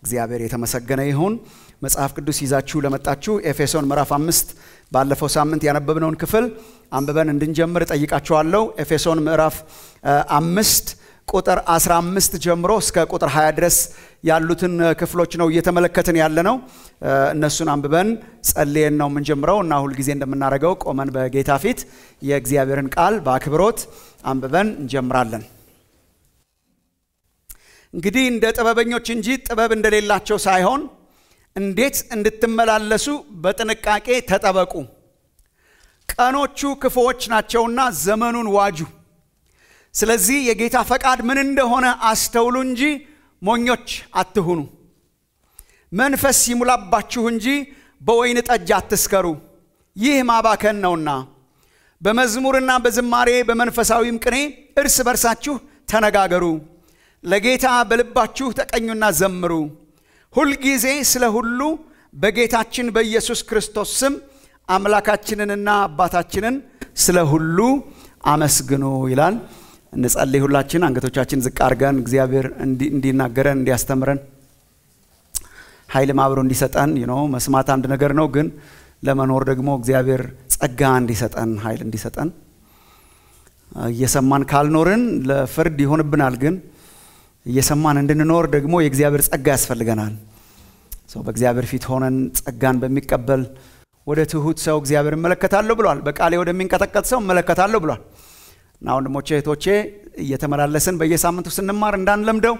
እግዚአብሔር የተመሰገነ ይሁን። መጽሐፍ ቅዱስ ይዛችሁ ለመጣችሁ ኤፌሶን ምዕራፍ አምስት ባለፈው ሳምንት ያነበብነውን ክፍል አንብበን እንድንጀምር ጠይቃችኋለሁ። ኤፌሶን ምዕራፍ አምስት ቁጥር 15 ጀምሮ እስከ ቁጥር 20 ድረስ ያሉትን ክፍሎች ነው እየተመለከትን ያለ ነው። እነሱን አንብበን ጸልየን ነው የምንጀምረው እና ሁልጊዜ እንደምናደርገው ቆመን በጌታ ፊት የእግዚአብሔርን ቃል በአክብሮት አንብበን እንጀምራለን። እንግዲህ እንደ ጥበበኞች እንጂ ጥበብ እንደሌላቸው ሳይሆን እንዴት እንድትመላለሱ በጥንቃቄ ተጠበቁ። ቀኖቹ ክፉዎች ናቸውና ዘመኑን ዋጁ። ስለዚህ የጌታ ፈቃድ ምን እንደሆነ አስተውሉ እንጂ ሞኞች አትሁኑ። መንፈስ ይሙላባችሁ እንጂ በወይን ጠጅ አትስከሩ፣ ይህ ማባከን ነውና። በመዝሙርና በዝማሬ በመንፈሳዊም ቅኔ እርስ በርሳችሁ ተነጋገሩ፣ ለጌታ በልባችሁ ተቀኙና ዘምሩ። ሁልጊዜ ስለ ሁሉ በጌታችን በኢየሱስ ክርስቶስ ስም አምላካችንንና አባታችንን ስለ ሁሉ አመስግኑ ይላል። እንጸልይ። ሁላችን አንገቶቻችን ዝቅ አድርገን እግዚአብሔር እንዲናገረን እንዲያስተምረን ኃይልም አብሮ እንዲሰጠን ነው። መስማት አንድ ነገር ነው፣ ግን ለመኖር ደግሞ እግዚአብሔር ጸጋ እንዲሰጠን ኃይል እንዲሰጠን እየሰማን ካልኖርን ለፍርድ ይሆንብናል። ግን እየሰማን እንድንኖር ደግሞ የእግዚአብሔር ጸጋ ያስፈልገናል። ሰው በእግዚአብሔር ፊት ሆነን ጸጋን በሚቀበል ወደ ትሁት ሰው እግዚአብሔር እመለከታለሁ ብሏል። በቃሌ ወደሚንቀጠቀጥ ሰው እመለከታለሁ ብሏል። እና ወንድሞቼ እህቶቼ እየተመላለስን በየሳምንቱ ስንማር እንዳንለምደው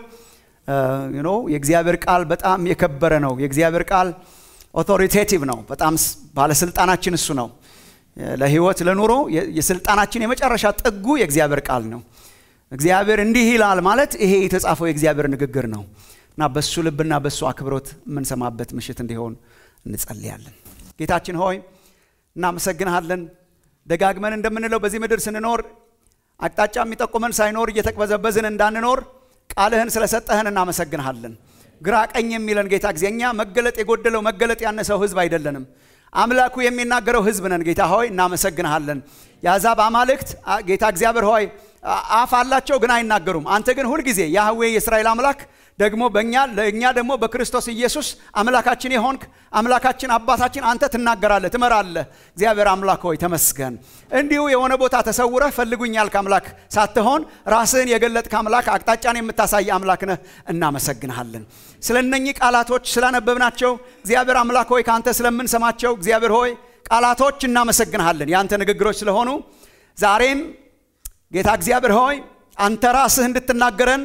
ኖ የእግዚአብሔር ቃል በጣም የከበረ ነው። የእግዚአብሔር ቃል ኦቶሪቴቲቭ ነው። በጣም ባለስልጣናችን እሱ ነው። ለህይወት ለኑሮ የስልጣናችን የመጨረሻ ጥጉ የእግዚአብሔር ቃል ነው። እግዚአብሔር እንዲህ ይላል ማለት ይሄ የተጻፈው የእግዚአብሔር ንግግር ነው እና በሱ ልብና በሱ አክብሮት የምንሰማበት ምሽት እንዲሆን እንጸልያለን። ጌታችን ሆይ እናመሰግንሃለን። ደጋግመን እንደምንለው በዚህ ምድር ስንኖር አቅጣጫ የሚጠቁመን ሳይኖር እየተቅበዘበዝን እንዳንኖር ቃልህን ስለሰጠህን እናመሰግንሃለን። ግራ ቀኝ የሚለን ጌታ ጊዜ እኛ መገለጥ የጎደለው መገለጥ ያነሰው ህዝብ አይደለንም። አምላኩ የሚናገረው ህዝብ ነን። ጌታ ሆይ እናመሰግንሃለን። የአሕዛብ አማልክት ጌታ እግዚአብሔር ሆይ አፍ አላቸው ግን አይናገሩም። አንተ ግን ሁልጊዜ ያህዌ የእስራኤል አምላክ ደግሞ በእኛ ለእኛ ደግሞ በክርስቶስ ኢየሱስ አምላካችን የሆንክ አምላካችን አባታችን አንተ ትናገራለህ፣ ትመራለህ። እግዚአብሔር አምላክ ሆይ ተመስገን። እንዲሁ የሆነ ቦታ ተሰውረህ ፈልጉኝ ያልክ አምላክ ሳትሆን ራስህን የገለጥክ አምላክ፣ አቅጣጫን የምታሳይ አምላክ ነህ። እናመሰግንሃለን ስለ እነኚህ ቃላቶች ስላነበብናቸው እግዚአብሔር አምላክ ሆይ ከአንተ ስለምንሰማቸው እግዚአብሔር ሆይ ቃላቶች እናመሰግንሃለን የአንተ ንግግሮች ስለሆኑ ዛሬም ጌታ እግዚአብሔር ሆይ አንተ ራስህ እንድትናገረን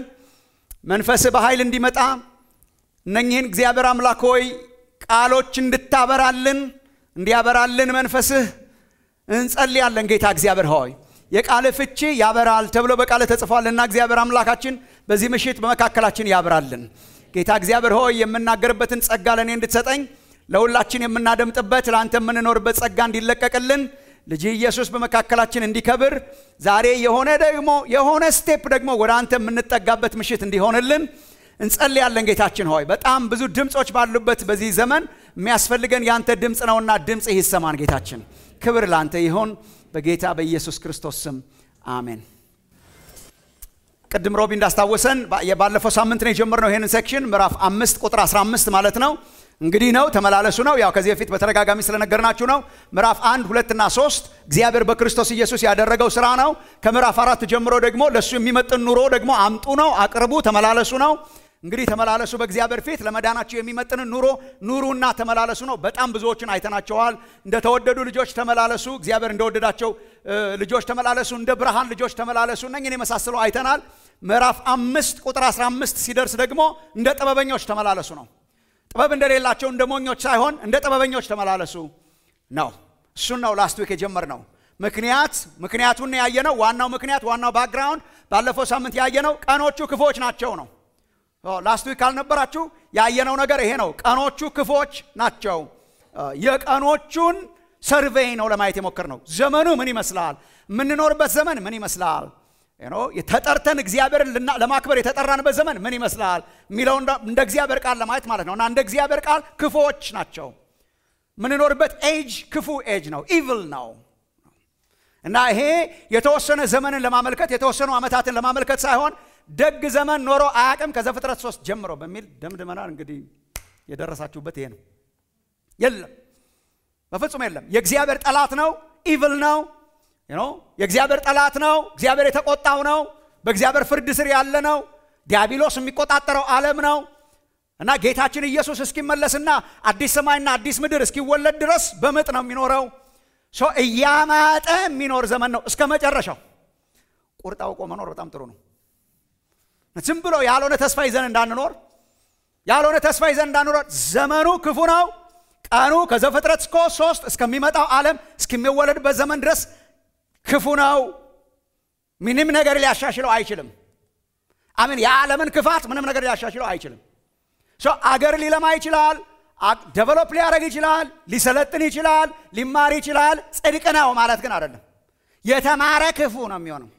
መንፈስህ በኃይል እንዲመጣ እነኚህን እግዚአብሔር አምላክ ሆይ ቃሎች እንድታበራልን እንዲያበራልን መንፈስህ እንጸልያለን። ጌታ እግዚአብሔር ሆይ የቃል ፍቺ ያበራል ተብሎ በቃል ተጽፏልና እግዚአብሔር አምላካችን በዚህ ምሽት በመካከላችን ያብራልን። ጌታ እግዚአብሔር ሆይ የምናገርበትን ጸጋ ለእኔ እንድትሰጠኝ ለሁላችን የምናደምጥበት ለአንተ የምንኖርበት ጸጋ እንዲለቀቅልን ልጅ ኢየሱስ በመካከላችን እንዲከብር ዛሬ የሆነ ደግሞ የሆነ ስቴፕ ደግሞ ወደ አንተ የምንጠጋበት ምሽት እንዲሆንልን እንጸልያለን። ጌታችን ሆይ በጣም ብዙ ድምፆች ባሉበት በዚህ ዘመን የሚያስፈልገን ያንተ ድምፅ ነውና ድምፅ ይሰማን። ጌታችን ክብር ለአንተ ይሆን በጌታ በኢየሱስ ክርስቶስ ስም አሜን። ቅድም ሮቢ እንዳስታወሰን ባለፈው ሳምንት ነው የጀመርነው ይህንን ሴክሽን ምዕራፍ አምስት ቁጥር 15 ማለት ነው። እንግዲህ ነው ተመላለሱ ነው። ያው ከዚህ በፊት በተደጋጋሚ ስለነገርናችሁ ነው። ምዕራፍ አንድ ሁለትና ሶስት እግዚአብሔር በክርስቶስ ኢየሱስ ያደረገው ስራ ነው። ከምዕራፍ አራት ጀምሮ ደግሞ ለእሱ የሚመጥን ኑሮ ደግሞ አምጡ ነው፣ አቅርቡ፣ ተመላለሱ ነው። እንግዲህ ተመላለሱ በእግዚአብሔር ፊት ለመዳናችሁ የሚመጥንን ኑሮ ኑሩና ተመላለሱ ነው። በጣም ብዙዎችን አይተናቸዋል። እንደተወደዱ ልጆች ተመላለሱ፣ እግዚአብሔር እንደወደዳቸው ልጆች ተመላለሱ፣ እንደ ብርሃን ልጆች ተመላለሱ። እነኝን የመሳሰሉ አይተናል። ምዕራፍ አምስት ቁጥር 15 ሲደርስ ደግሞ እንደ ጥበበኞች ተመላለሱ ነው። ጥበብ እንደሌላቸው እንደ ሞኞች ሳይሆን እንደ ጥበበኞች ተመላለሱ ነው። እሱን ነው ላስት ዊክ የጀመርነው። ምክንያት ምክንያቱን ያየነው ዋናው ምክንያት ዋናው ባክግራውንድ ባለፈው ሳምንት ያየነው ቀኖቹ ክፉዎች ናቸው ነው። ላስት ዊክ ካልነበራችሁ ያየነው ነገር ይሄ ነው። ቀኖቹ ክፉዎች ናቸው። የቀኖቹን ሰርቬይ ነው ለማየት የሞከርነው። ዘመኑ ምን ይመስላል? የምንኖርበት ዘመን ምን ይመስላል? ተጠርተን እግዚአብሔርን ለማክበር የተጠራንበት ዘመን ምን ይመስላል የሚለው እንደ እግዚአብሔር ቃል ለማየት ማለት ነው። እና እንደ እግዚአብሔር ቃል ክፉዎች ናቸው። የምንኖርበት ኤጅ ክፉ ኤጅ ነው፣ ኢቭል ነው። እና ይሄ የተወሰነ ዘመንን ለማመልከት የተወሰኑ ዓመታትን ለማመልከት ሳይሆን ደግ ዘመን ኖሮ አያቅም ከዘፍጥረት ሶስት ጀምሮ በሚል ደምድመናል። እንግዲህ የደረሳችሁበት ይሄ ነው። የለም በፍጹም የለም። የእግዚአብሔር ጠላት ነው፣ ኢቭል ነው፣ የእግዚአብሔር ጠላት ነው። እግዚአብሔር የተቆጣው ነው። በእግዚአብሔር ፍርድ ስር ያለ ነው። ዲያብሎስ የሚቆጣጠረው ዓለም ነው እና ጌታችን ኢየሱስ እስኪመለስና አዲስ ሰማይና አዲስ ምድር እስኪወለድ ድረስ በምጥ ነው የሚኖረው። እያማጠ የሚኖር ዘመን ነው እስከ መጨረሻው። ቁርጥ አውቆ መኖር በጣም ጥሩ ነው። ዝም ብሎ ያልሆነ ተስፋ ይዘን እንዳንኖር ያልሆነ ተስፋ ይዘን እንዳንኖር። ዘመኑ ክፉ ነው። ቀኑ ከዘፍጥረት እስከ ሶስት እስከሚመጣው ዓለም እስከሚወለድበት ዘመን ድረስ ክፉ ነው። ምንም ነገር ሊያሻሽለው አይችልም። አምን የዓለምን ክፋት ምንም ነገር ሊያሻሽለው አይችልም። አገር ሊለማ ይችላል። ደቨሎፕ ሊያደርግ ይችላል። ሊሰለጥን ይችላል። ሊማር ይችላል። ጽድቅ ነው ማለት ግን አይደለም። የተማረ ክፉ ነው የሚሆነው።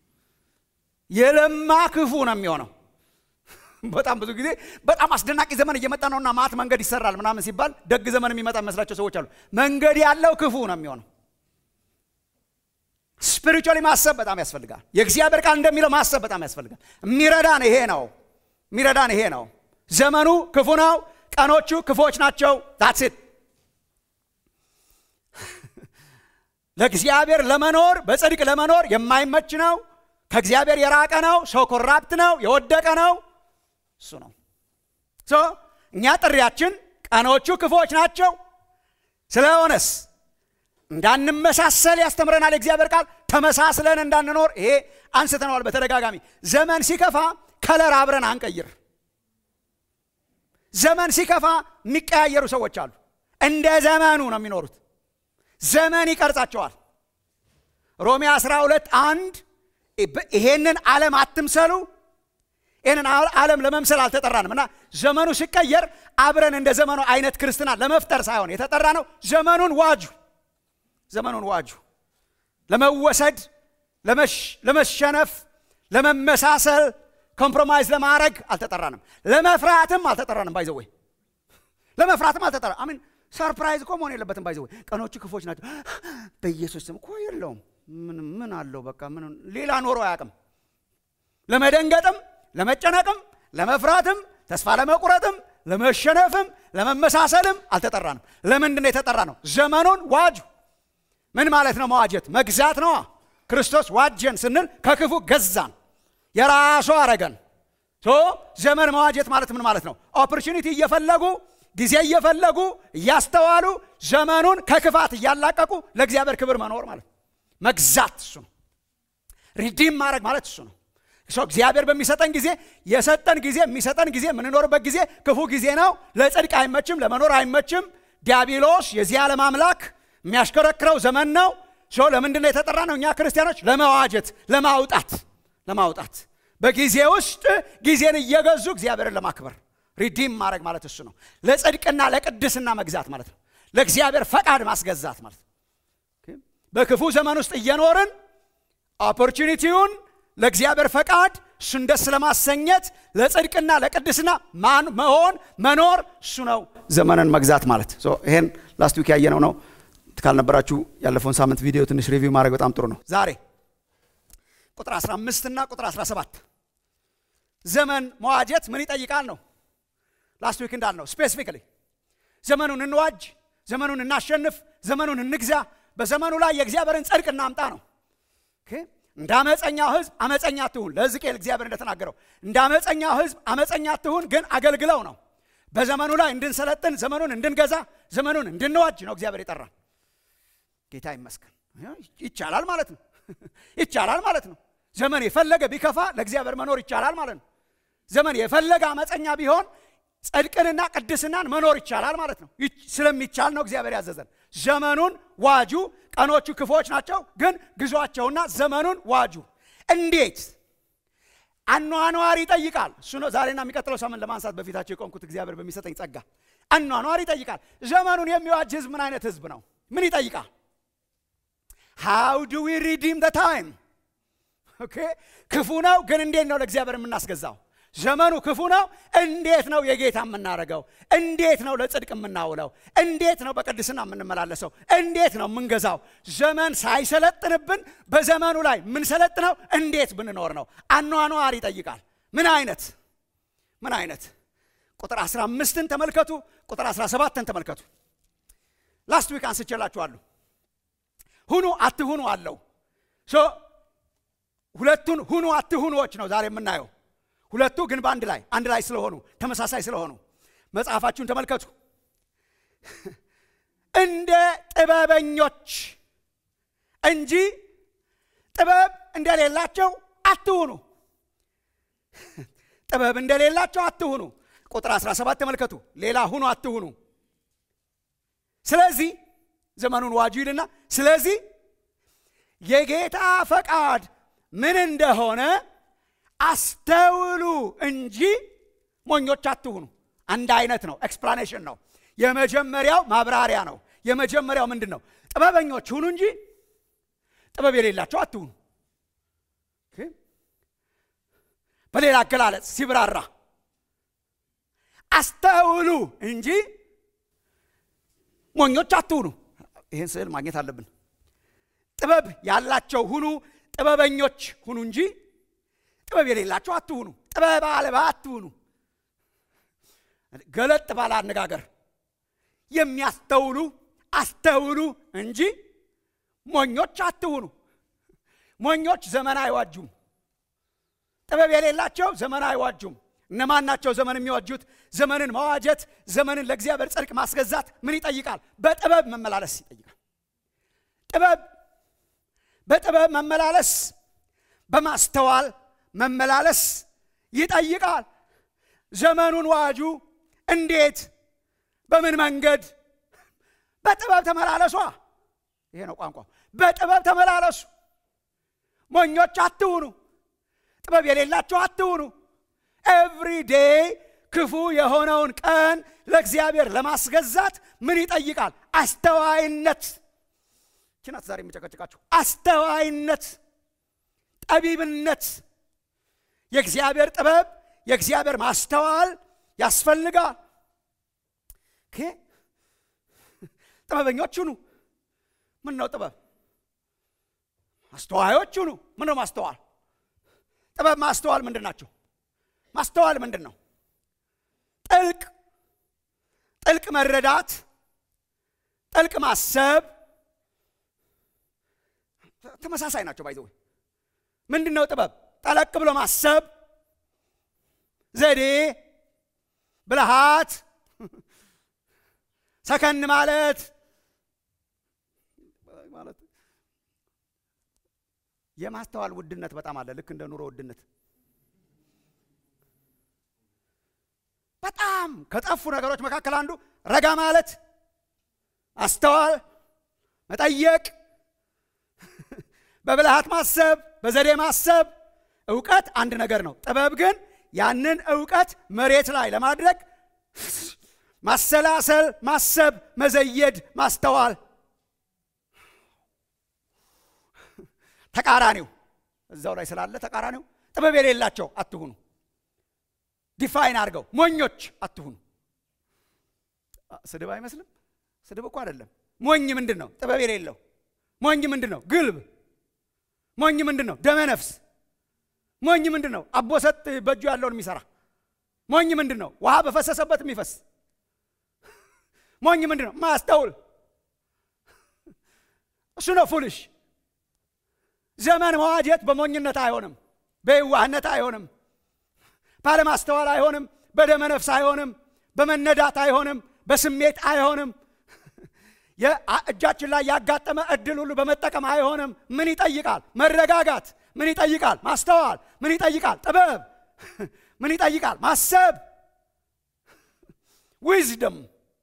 የለማ ክፉ ነው የሚሆነው። በጣም ብዙ ጊዜ በጣም አስደናቂ ዘመን እየመጣ ነውና ማት መንገድ ይሰራል ምናምን ሲባል ደግ ዘመን የሚመጣ የሚመስላቸው ሰዎች አሉ። መንገድ ያለው ክፉ ነው የሚሆነው። ስፒሪቹዋሊ ማሰብ በጣም ያስፈልጋል። የእግዚአብሔር ቃል እንደሚለው ማሰብ በጣም ያስፈልጋል። የሚረዳን ይሄ ነው። የሚረዳን ይሄ ነው። ዘመኑ ክፉ ነው። ቀኖቹ ክፉዎች ናቸው። ዳትስ ለእግዚአብሔር ለመኖር በጽድቅ ለመኖር የማይመች ነው። ከእግዚአብሔር የራቀ ነው። ሰው ኮራፕት ነው፣ የወደቀ ነው። እሱ ነው እኛ ጥሪያችን። ቀኖቹ ክፉዎች ናቸው። ስለሆነስ እንዳንመሳሰል ያስተምረናል የእግዚአብሔር ቃል። ተመሳስለን እንዳንኖር ይሄ አንስተነዋል በተደጋጋሚ። ዘመን ሲከፋ ከለር አብረን አንቀይር። ዘመን ሲከፋ የሚቀያየሩ ሰዎች አሉ። እንደ ዘመኑ ነው የሚኖሩት። ዘመን ይቀርጻቸዋል። ሮሜ 12 አንድ ይሄንን ዓለም አትምሰሉ። ይህንን ዓለም ለመምሰል አልተጠራንም እና ዘመኑ ሲቀየር አብረን እንደ ዘመኑ አይነት ክርስትና ለመፍጠር ሳይሆን የተጠራ ነው። ዘመኑን ዋጁ፣ ዘመኑን ዋጁ። ለመወሰድ፣ ለመሸነፍ፣ ለመመሳሰል ኮምፕሮማይዝ ለማድረግ አልተጠራንም። ለመፍራትም አልተጠራንም። ባይዘወይ ለመፍራትም አልተጠራ አሚን ሰርፕራይዝ እኮ መሆን የለበትም። ባይዘወይ ቀኖቹ ክፎች ናቸው። በኢየሱስ ስም እኮ የለውም። ምን ምን አለው? በቃ ምን ሌላ ኖሮ አያውቅም። ለመደንገጥም፣ ለመጨነቅም፣ ለመፍራትም፣ ተስፋ ለመቁረጥም፣ ለመሸነፍም፣ ለመመሳሰልም አልተጠራንም። ለምንድን ነው የተጠራ ነው? ዘመኑን ዋጁ። ምን ማለት ነው መዋጀት? መግዛት ነዋ። ክርስቶስ ዋጀን ስንል ከክፉ ገዛን የራሱ አረገን። ዘመን መዋጀት ማለት ምን ማለት ነው? ኦፖርቹኒቲ እየፈለጉ ጊዜ እየፈለጉ እያስተዋሉ ዘመኑን ከክፋት እያላቀቁ ለእግዚአብሔር ክብር መኖር ማለት መግዛት እሱ ነው። ሪዲም ማድረግ ማለት እሱ ነው። ሰው እግዚአብሔር በሚሰጠን ጊዜ የሰጠን ጊዜ የሚሰጠን ጊዜ የምንኖርበት ጊዜ ክፉ ጊዜ ነው። ለጽድቅ አይመችም፣ ለመኖር አይመችም። ዲያብሎስ የዚህ ዓለም አምላክ የሚያሽከረክረው ዘመን ነው። ሰው ለምንድን ነው የተጠራ ነው? እኛ ክርስቲያኖች ለመዋጀት ለማውጣት ለማውጣት በጊዜ ውስጥ ጊዜን እየገዙ እግዚአብሔርን ለማክበር ሪዲም ማድረግ ማለት እሱ ነው። ለጽድቅና ለቅድስና መግዛት ማለት ነው። ለእግዚአብሔር ፈቃድ ማስገዛት ማለት ነው። በክፉ ዘመን ውስጥ እየኖርን ኦፖርቹኒቲውን ለእግዚአብሔር ፈቃድ እሱን ደስ ለማሰኘት ለጽድቅና ለቅድስና ማን መሆን መኖር እሱ ነው ዘመንን መግዛት ማለት። ይሄን ላስት ዊክ ያየነው ነው። ካልነበራችሁ ያለፈውን ሳምንት ቪዲዮ ትንሽ ሪቪው ማድረግ በጣም ጥሩ ነው። ዛሬ ቁጥር 15 እና ቁጥር 17 ዘመን መዋጀት ምን ይጠይቃል ነው። ላስት ዊክ እንዳልነው ስፔሲፊካሊ ዘመኑን እንዋጅ፣ ዘመኑን እናሸንፍ፣ ዘመኑን እንግዛ፣ በዘመኑ ላይ የእግዚአብሔርን ጽድቅ እናምጣ ነው። እንደ አመፀኛው ሕዝብ አመፀኛ አትሁን። ለሕዝቅኤል እግዚአብሔር እንደተናገረው እንደ አመፀኛው ሕዝብ አመፀኛ አትሁን፣ ግን አገልግለው ነው። በዘመኑ ላይ እንድንሰለጥን፣ ዘመኑን እንድንገዛ፣ ዘመኑን እንድንዋጅ ነው እግዚአብሔር የጠራን። ጌታ ይመስገን። ይቻላል ማለት ነው። ይቻላል ማለት ነው። ዘመን የፈለገ ቢከፋ ለእግዚአብሔር መኖር ይቻላል ማለት ነው። ዘመን የፈለገ አመፀኛ ቢሆን ጽድቅንና ቅድስናን መኖር ይቻላል ማለት ነው። ስለሚቻል ነው እግዚአብሔር ያዘዘን። ዘመኑን ዋጁ። ቀኖቹ ክፎች ናቸው፣ ግን ግዟቸውና ዘመኑን ዋጁ። እንዴት? አኗኗር ይጠይቃል። እሱ ነው ዛሬና የሚቀጥለው ሳምንት ለማንሳት በፊታቸው የቆምኩት እግዚአብሔር በሚሰጠኝ ጸጋ። አኗኗር ይጠይቃል። ዘመኑን የሚዋጅ ህዝብ ምን አይነት ህዝብ ነው? ምን ይጠይቃል? ሃው ዱ ዊ ሪዲም ደ ታይም። ኦኬ ክፉ ነው፣ ግን እንዴት ነው ለእግዚአብሔር የምናስገዛው? ዘመኑ ክፉ ነው። እንዴት ነው የጌታ የምናደርገው? እንዴት ነው ለጽድቅ የምናውለው? እንዴት ነው በቅድስና የምንመላለሰው? እንዴት ነው የምንገዛው? ዘመን ሳይሰለጥንብን በዘመኑ ላይ የምንሰለጥነው እንዴት ብንኖር ነው? አኗኗር ይጠይቃል። ምን አይነት ምን አይነት ቁጥር 15ን ተመልከቱ ቁጥር 17ን ተመልከቱ ላስት ዊክ አንስቼላችኋለሁ ሁኑ አትሁኑ አለው ሶ ሁለቱን ሁኑ አትሁኑዎች ነው ዛሬ የምናየው ሁለቱ ግን በአንድ ላይ አንድ ላይ ስለሆኑ ተመሳሳይ ስለሆኑ መጽሐፋችሁን ተመልከቱ እንደ ጥበበኞች እንጂ ጥበብ እንደሌላቸው አትሁኑ ጥበብ እንደሌላቸው አትሁኑ ቁጥር 17 ተመልከቱ ሌላ ሁኑ አትሁኑ ስለዚህ ዘመኑን ዋጁ ይልና ስለዚህ የጌታ ፈቃድ ምን እንደሆነ አስተውሉ እንጂ ሞኞች አትሁኑ አንድ አይነት ነው ኤክስፕላኔሽን ነው የመጀመሪያው ማብራሪያ ነው የመጀመሪያው ምንድን ነው ጥበበኞች ሁኑ እንጂ ጥበብ የሌላቸው አትሁኑ በሌላ አገላለጽ ሲብራራ አስተውሉ እንጂ ሞኞች አትሁኑ ይህን ስዕል ማግኘት አለብን ጥበብ ያላቸው ሁኑ ጥበበኞች ሁኑ እንጂ ጥበብ የሌላቸው አትሁኑ ጥበብ አልባ አትሁኑ ገለጥ ባለ አነጋገር የሚያስተውሉ አስተውሉ እንጂ ሞኞች አትሁኑ ሞኞች ዘመን አይዋጁም ጥበብ የሌላቸው ዘመን አይዋጁም እነማን ናቸው ዘመን የሚዋጁት ዘመንን መዋጀት ዘመንን ለእግዚአብሔር ጽድቅ ማስገዛት ምን ይጠይቃል በጥበብ መመላለስ ይጠይቃል ጥበብ በጥበብ መመላለስ በማስተዋል መመላለስ ይጠይቃል ዘመኑን ዋጁ እንዴት በምን መንገድ በጥበብ ተመላለሷ ይሄ ነው ቋንቋ በጥበብ ተመላለሱ ሞኞች አትሁኑ ጥበብ የሌላቸው አትሁኑ ኤቭሪ ዴይ ክፉ የሆነውን ቀን ለእግዚአብሔር ለማስገዛት ምን ይጠይቃል አስተዋይነት ችናት ዛሬ የሚጨቀጭቃችሁ አስተዋይነት ጠቢብነት የእግዚአብሔር ጥበብ የእግዚአብሔር ማስተዋል ያስፈልጋል ጥበበኞች ሁኑ ምን ነው ጥበብ አስተዋዮች ሁኑ ምን ነው ማስተዋል ጥበብ ማስተዋል ምንድን ናቸው ማስተዋል ምንድን ነው ጥልቅ ጥልቅ መረዳት ጥልቅ ማሰብ ተመሳሳይ ናቸው ባይዘው ምንድን ነው ጥበብ ጠለቅ ብሎ ማሰብ ዘዴ ብልሃት ሰከን ማለት ማለት የማስተዋል ውድነት በጣም አለ ልክ እንደ ኑሮ ውድነት በጣም ከጠፉ ነገሮች መካከል አንዱ ረጋ ማለት አስተዋል መጠየቅ በብልሃት ማሰብ በዘዴ ማሰብ እውቀት አንድ ነገር ነው ጥበብ ግን ያንን እውቀት መሬት ላይ ለማድረግ ማሰላሰል ማሰብ መዘየድ ማስተዋል ተቃራኒው እዛው ላይ ስላለ ተቃራኒው ጥበብ የሌላቸው አትሁኑ ዲፋይን አድርገው ሞኞች አትሁኑ ስድብ አይመስልም ስድብ እኮ አይደለም ሞኝ ምንድን ነው ጥበብ የሌለው ሞኝ ምንድን ነው ግልብ ሞኝ ምንድን ነው ደመ ነፍስ ሞኝ ምንድን ነው አቦሰጥ በእጁ ያለውን የሚሰራ ሞኝ ምንድን ነው ውሃ በፈሰሰበት የሚፈስ ሞኝ ምንድን ነው ማስተውል እሱ ነው ፉልሽ ዘመን መዋጀት በሞኝነት አይሆንም በየዋህነት አይሆንም ባለማስተዋል አይሆንም በደመ ነፍስ አይሆንም በመነዳት አይሆንም በስሜት አይሆንም እጃችን ላይ ያጋጠመ እድል ሁሉ በመጠቀም አይሆንም ምን ይጠይቃል መረጋጋት ምን ይጠይቃል ማስተዋል ምን ይጠይቃል ጥበብ ምን ይጠይቃል ማሰብ ዊዝደም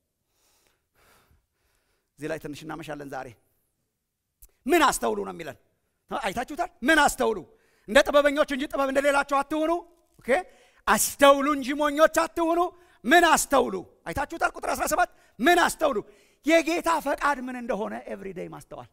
እዚህ ላይ ትንሽ እናመሻለን ዛሬ ምን አስተውሉ ነው የሚለን አይታችሁታል ምን አስተውሉ እንደ ጥበበኞች እንጂ ጥበብ እንደሌላቸው አትሁኑ ኦኬ አስተውሉ እንጂ ሞኞች አትሁኑ ምን አስተውሉ አይታችሁታል ቁጥር 17 ምን አስተውሉ የጌታ ፈቃድ ምን እንደሆነ ኤቭሪዴይ ማስተዋል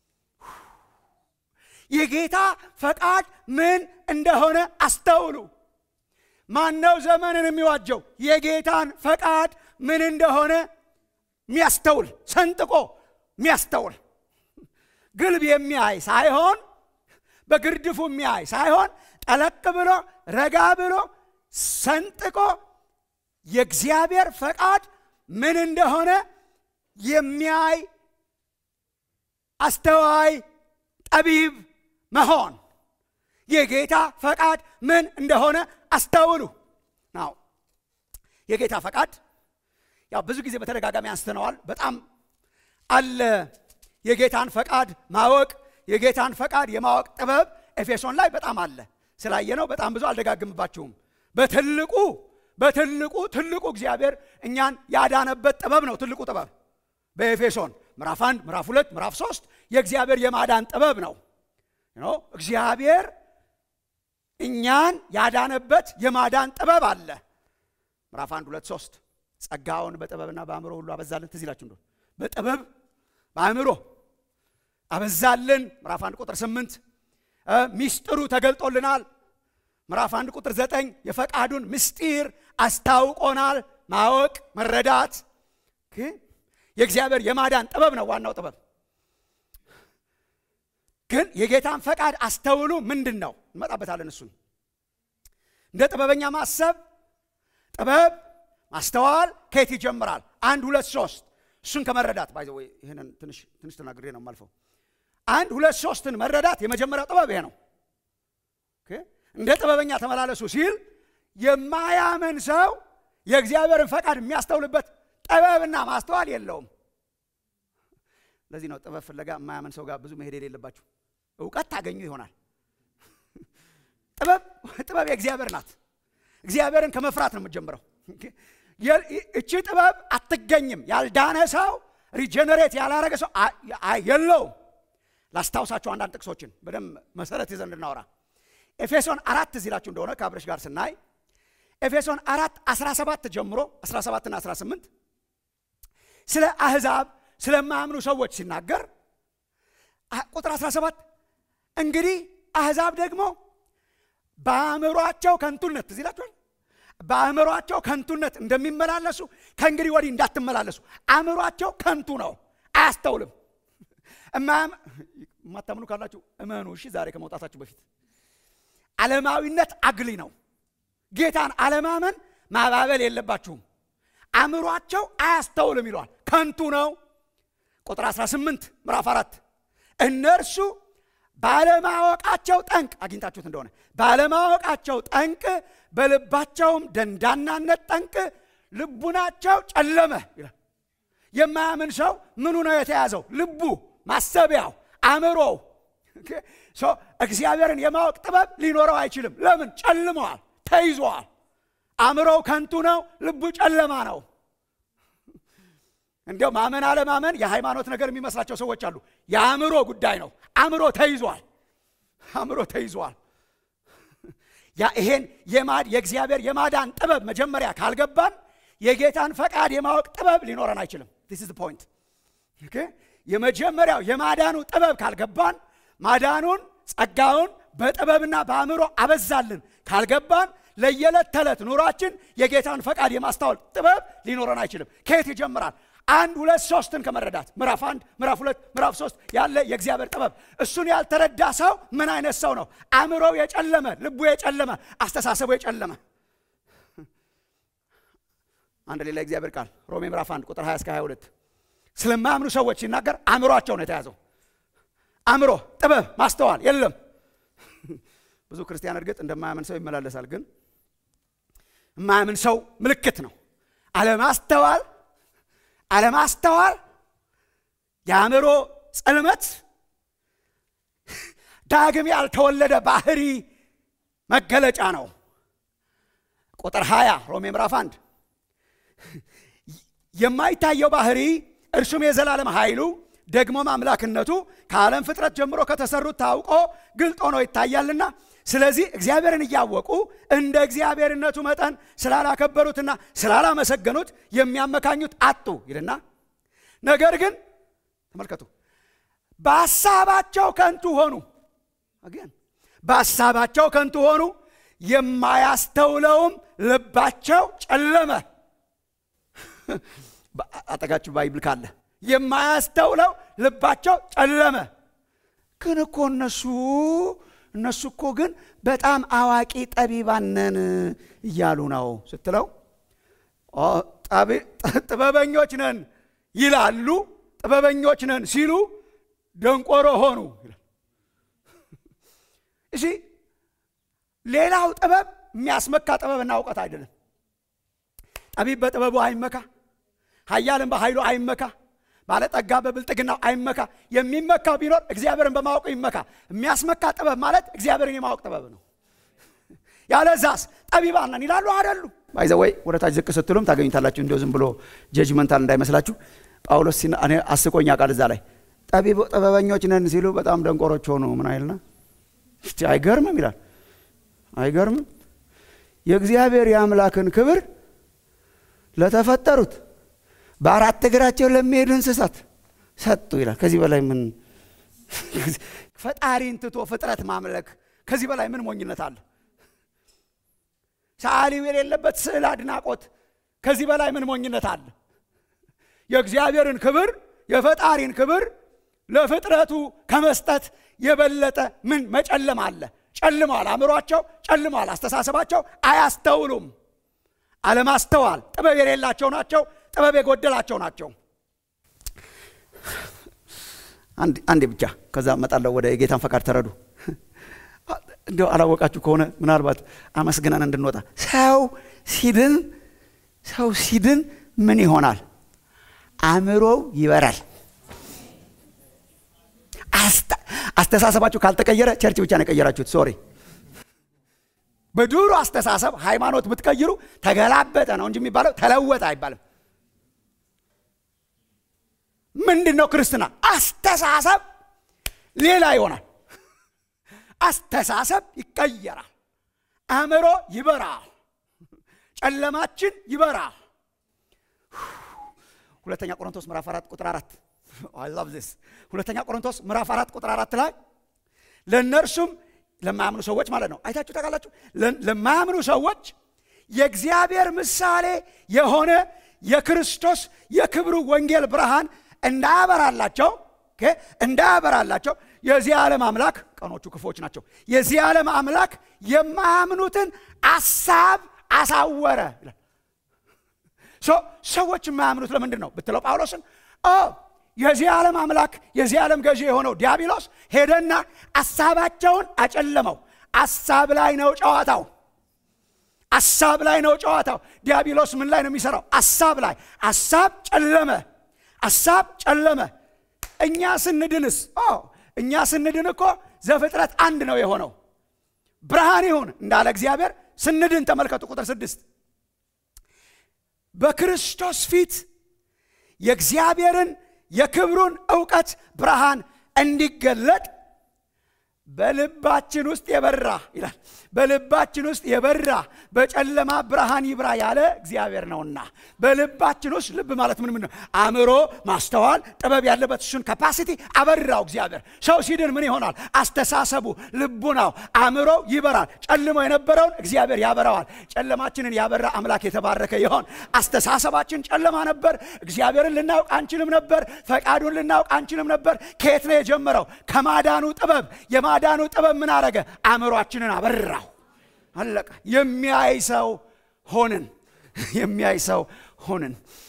የጌታ ፈቃድ ምን እንደሆነ አስተውሉ ማነው ዘመንን የሚዋጀው የጌታን ፈቃድ ምን እንደሆነ የሚያስተውል ሰንጥቆ የሚያስተውል ግልብ የሚያይ ሳይሆን በግርድፉ የሚያይ ሳይሆን ጠለቅ ብሎ ረጋ ብሎ ሰንጥቆ የእግዚአብሔር ፈቃድ ምን እንደሆነ የሚያይ አስተዋይ ጠቢብ መሆን የጌታ ፈቃድ ምን እንደሆነ አስተውሉ ናው የጌታ ፈቃድ ያው ብዙ ጊዜ በተደጋጋሚ አንስተነዋል በጣም አለ የጌታን ፈቃድ ማወቅ የጌታን ፈቃድ የማወቅ ጥበብ ኤፌሶን ላይ በጣም አለ ስላየነው በጣም ብዙ አልደጋግምባችሁም በትልቁ በትልቁ ትልቁ እግዚአብሔር እኛን ያዳነበት ጥበብ ነው ትልቁ ጥበብ በኤፌሶን ምዕራፍ አንድ ምዕራፍ ሁለት ምዕራፍ ሶስት የእግዚአብሔር የማዳን ጥበብ ነው እግዚአብሔር እኛን ያዳነበት የማዳን ጥበብ አለ ምዕራፍ አንድ ሁለት ሶስት ጸጋውን በጥበብና በአእምሮ ሁሉ አበዛልን ትዝ ይላችሁ እንደሆነ በጥበብ በአእምሮ አበዛልን ምዕራፍ አንድ ቁጥር ስምንት ሚስጥሩ ተገልጦልናል ምዕራፍ አንድ ቁጥር ዘጠኝ የፈቃዱን ምስጢር አስታውቆናል ማወቅ መረዳት የእግዚአብሔር የማዳን ጥበብ ነው ዋናው ጥበብ ግን የጌታን ፈቃድ አስተውሉ ምንድን ነው እንመጣበታለን እሱን እንደ ጥበበኛ ማሰብ ጥበብ ማስተዋል ከየት ይጀምራል አንድ ሁለት ሶስት እሱን ከመረዳት ባይ ይህንን ትንሽ ትንሽ ተናግሬ ነው የማልፈው አንድ ሁለት ሶስትን መረዳት የመጀመሪያው ጥበብ ይሄ ነው እንደ ጥበበኛ ተመላለሱ ሲል የማያምን ሰው የእግዚአብሔርን ፈቃድ የሚያስተውልበት ጥበብና ማስተዋል የለውም ለዚህ ነው ጥበብ ፍለጋ የማያምን ሰው ጋር ብዙ መሄድ የሌለባችሁ እውቀት ታገኙ ይሆናል ጥበብ ጥበብ የእግዚአብሔር ናት እግዚአብሔርን ከመፍራት ነው የምትጀምረው እቺ ጥበብ አትገኝም ያልዳነ ሰው ሪጀነሬት ያላረገ ሰው የለውም ላስታውሳችሁ አንዳንድ ጥቅሶችን በደንብ መሰረት ይዘን እንድናወራ ኤፌሶን አራት እዚላችሁ እንደሆነ ከአብረሽ ጋር ስናይ ኤፌሶን አራት 17 ጀምሮ 17 ና 18 ስለ አህዛብ ስለማያምኑ ሰዎች ሲናገር ቁጥር 17 እንግዲህ አህዛብ ደግሞ በአእምሯቸው ከንቱነት ትዝ ይላችኋል በአእምሯቸው ከንቱነት እንደሚመላለሱ ከእንግዲህ ወዲህ እንዳትመላለሱ አእምሯቸው ከንቱ ነው አያስተውልም የማታምኑ ካላችሁ እመኑ እሺ ዛሬ ከመውጣታችሁ በፊት ዓለማዊነት አግሊ ነው ጌታን አለማመን ማባበል የለባችሁም አእምሯቸው አያስተውልም ይለዋል ከንቱ ነው ቁጥር 18 ምዕራፍ አራት እነርሱ ባለማወቃቸው ጠንቅ አግኝታችሁት እንደሆነ ባለማወቃቸው ጠንቅ በልባቸውም ደንዳናነት ጠንቅ ልቡናቸው ጨለመ ይላል የማያምን ሰው ምኑ ነው የተያዘው ልቡ ማሰቢያው አእምሮው እግዚአብሔርን የማወቅ ጥበብ ሊኖረው አይችልም ለምን ጨልመዋል ተይዘዋል አእምሮው ከንቱ ነው ልቡ ጨለማ ነው እንዲያው ማመን አለማመን የሃይማኖት ነገር የሚመስላቸው ሰዎች አሉ የአእምሮ ጉዳይ ነው አእምሮ ተይዟል አእምሮ ተይዟል ይሄን የእግዚአብሔር የማዳን ጥበብ መጀመሪያ ካልገባን የጌታን ፈቃድ የማወቅ ጥበብ ሊኖረን አይችልም ስ ፖይንት የመጀመሪያው የማዳኑ ጥበብ ካልገባን ማዳኑን ጸጋውን በጥበብና በአእምሮ አበዛልን ካልገባን ለየዕለት ተዕለት ኑሯችን የጌታን ፈቃድ የማስታወል ጥበብ ሊኖረን አይችልም ከየት ይጀምራል አንድ ሁለት ሶስትን ከመረዳት ምዕራፍ አንድ ምዕራፍ ሁለት ምዕራፍ ሶስት ያለ የእግዚአብሔር ጥበብ እሱን ያልተረዳ ሰው ምን አይነት ሰው ነው አእምሮው የጨለመ ልቡ የጨለመ አስተሳሰቡ የጨለመ አንድ ሌላ እግዚአብሔር ቃል ሮሜ ምዕራፍ 1 ቁጥር 20 እስከ 22 ስለማያምኑ ሰዎች ሲናገር አእምሯቸው ነው የተያዘው አእምሮ ጥበብ ማስተዋል የለም ብዙ ክርስቲያን እርግጥ እንደማያምን ሰው ይመላለሳል ግን የማያምን ሰው ምልክት ነው አለማስተዋል አለማስተዋል የአእምሮ ጽልመት ዳግም ያልተወለደ ባህሪ መገለጫ ነው ቁጥር 20 ሮሜ ምዕራፍ 1 የማይታየው ባህሪ እርሱም የዘላለም ኃይሉ ደግሞም አምላክነቱ ከዓለም ፍጥረት ጀምሮ ከተሰሩት ታውቆ ግልጥ ሆኖ ይታያልና ስለዚህ እግዚአብሔርን እያወቁ እንደ እግዚአብሔርነቱ መጠን ስላላከበሩትና ስላላመሰገኑት የሚያመካኙት አጡ ይልና ነገር ግን ተመልከቱ በሀሳባቸው ከንቱ ሆኑ አገን በሀሳባቸው ከንቱ ሆኑ የማያስተውለውም ልባቸው ጨለመ አጠጋችሁ ባይብል ካለ የማያስተውለው ልባቸው ጨለመ ግን እኮ እነሱ እነሱ እኮ ግን በጣም አዋቂ ጠቢባን ነን እያሉ ነው ስትለው ጥበበኞች ነን ይላሉ። ጥበበኞች ነን ሲሉ ደንቆሮ ሆኑ። እሺ ሌላው ጥበብ የሚያስመካ ጥበብና እውቀት አይደለም። ጠቢብ በጥበቡ አይመካ፣ ኃያልም በኃይሉ አይመካ፣ ባለጠጋ በብልጥግናው አይመካ። የሚመካ ቢኖር እግዚአብሔርን በማወቁ ይመካ። የሚያስመካ ጥበብ ማለት እግዚአብሔርን የማወቅ ጥበብ ነው። ያለዛስ ጠቢባን ነን ይላሉ አይደሉ? ባይዘ ወይ ወደ ታች ዝቅ ስትሉም ታገኙታላችሁ። እንዲሁ ዝም ብሎ ጀጅመንታል እንዳይመስላችሁ። ጳውሎስ እኔ አስቆኛ ቃል እዛ ላይ ጥበበኞች ነን ሲሉ በጣም ደንቆሮች ሆኑ። ምን አይልና አይገርምም ይላል። አይገርምም የእግዚአብሔር የአምላክን ክብር ለተፈጠሩት በአራት እግራቸው ለሚሄዱ እንስሳት ሰጡ ይላል። ከዚህ በላይ ምን ፈጣሪን ትቶ ፍጥረት ማምለክ ከዚህ በላይ ምን ሞኝነት አለ? ሰዓሊው የሌለበት ስዕል አድናቆት ከዚህ በላይ ምን ሞኝነት አለ? የእግዚአብሔርን ክብር የፈጣሪን ክብር ለፍጥረቱ ከመስጠት የበለጠ ምን መጨለም አለ? ጨልመዋል። አእምሯቸው ጨልመዋል። አስተሳሰባቸው አያስተውሉም። አለማስተዋል ጥበብ የሌላቸው ናቸው። ጥበብ የጎደላቸው ናቸው። አንዴ ብቻ ከዛ እመጣለሁ ወደ የጌታን ፈቃድ ተረዱ። እንዲያው አላወቃችሁ ከሆነ ምናልባት አመስግነን እንድንወጣ ሰው ሲድን ሰው ሲድን ምን ይሆናል? አእምሮው ይበራል። አስተሳሰባችሁ ካልተቀየረ ቸርች ብቻ ነው የቀየራችሁት። ሶሪ በድሮ አስተሳሰብ ሃይማኖት ብትቀይሩ ተገላበጠ ነው እንጂ የሚባለው ተለወጠ አይባልም። ምንድን ነው ክርስትና? አስተሳሰብ ሌላ ይሆናል። አስተሳሰብ ይቀየራል። አእምሮ ይበራል። ጨለማችን ይበራል። ሁለተኛ ቆሮንቶስ ምዕራፍ አራት ቁጥር አራት አይ ላቭ ዚስ ሁለተኛ ቆሮንቶስ ምዕራፍ አራት ቁጥር አራት ላይ ለእነርሱም ለማያምኑ ሰዎች ማለት ነው። አይታችሁ ታውቃላችሁ። ለማያምኑ ሰዎች የእግዚአብሔር ምሳሌ የሆነ የክርስቶስ የክብሩ ወንጌል ብርሃን እንዳያበራላቸው እንዳያበራላቸው የዚህ ዓለም አምላክ ቀኖቹ ክፎች ናቸው። የዚህ ዓለም አምላክ የማያምኑትን አሳብ አሳወረ ይላል። ሰዎች የማያምኑት ለምንድን ነው ብትለው ጳውሎስን የዚህ ዓለም አምላክ የዚህ ዓለም ገዢ የሆነው ዲያብሎስ ሄደና አሳባቸውን አጨለመው። አሳብ ላይ ነው ጨዋታው። አሳብ ላይ ነው ጨዋታው። ዲያብሎስ ምን ላይ ነው የሚሰራው? አሳብ ላይ። አሳብ ጨለመ። አሳብ ጨለመ። እኛ ስንድንስ እኛ ስንድን እኮ ዘፍጥረት አንድ ነው የሆነው። ብርሃን ይሁን እንዳለ እግዚአብሔር ስንድን ተመልከቱ ቁጥር ስድስት በክርስቶስ ፊት የእግዚአብሔርን የክብሩን እውቀት ብርሃን እንዲገለጥ በልባችን ውስጥ የበራ ይላል። በልባችን ውስጥ የበራ በጨለማ ብርሃን ይብራ ያለ እግዚአብሔር ነውና፣ በልባችን ውስጥ ልብ ማለት ምን ምን ነው? አእምሮ፣ ማስተዋል፣ ጥበብ ያለበት እሱን ካፓሲቲ አበራው እግዚአብሔር። ሰው ሲድን ምን ይሆናል? አስተሳሰቡ፣ ልቡናው፣ አእምሮው ይበራል። ጨልሞ የነበረውን እግዚአብሔር ያበራዋል። ጨለማችንን ያበራ አምላክ የተባረከ ይሆን። አስተሳሰባችን ጨለማ ነበር። እግዚአብሔርን ልናውቅ አንችልም ነበር። ፈቃዱን ልናውቅ አንችልም ነበር። ከየት ነው የጀመረው? ከማዳኑ ጥበብ የማዳኑ ጥበብ ምን አረገ? አእምሯችንን አበራው። አለቀ። የሚያይ ሰው ሆንን። የሚያይ ሰው ሆንን።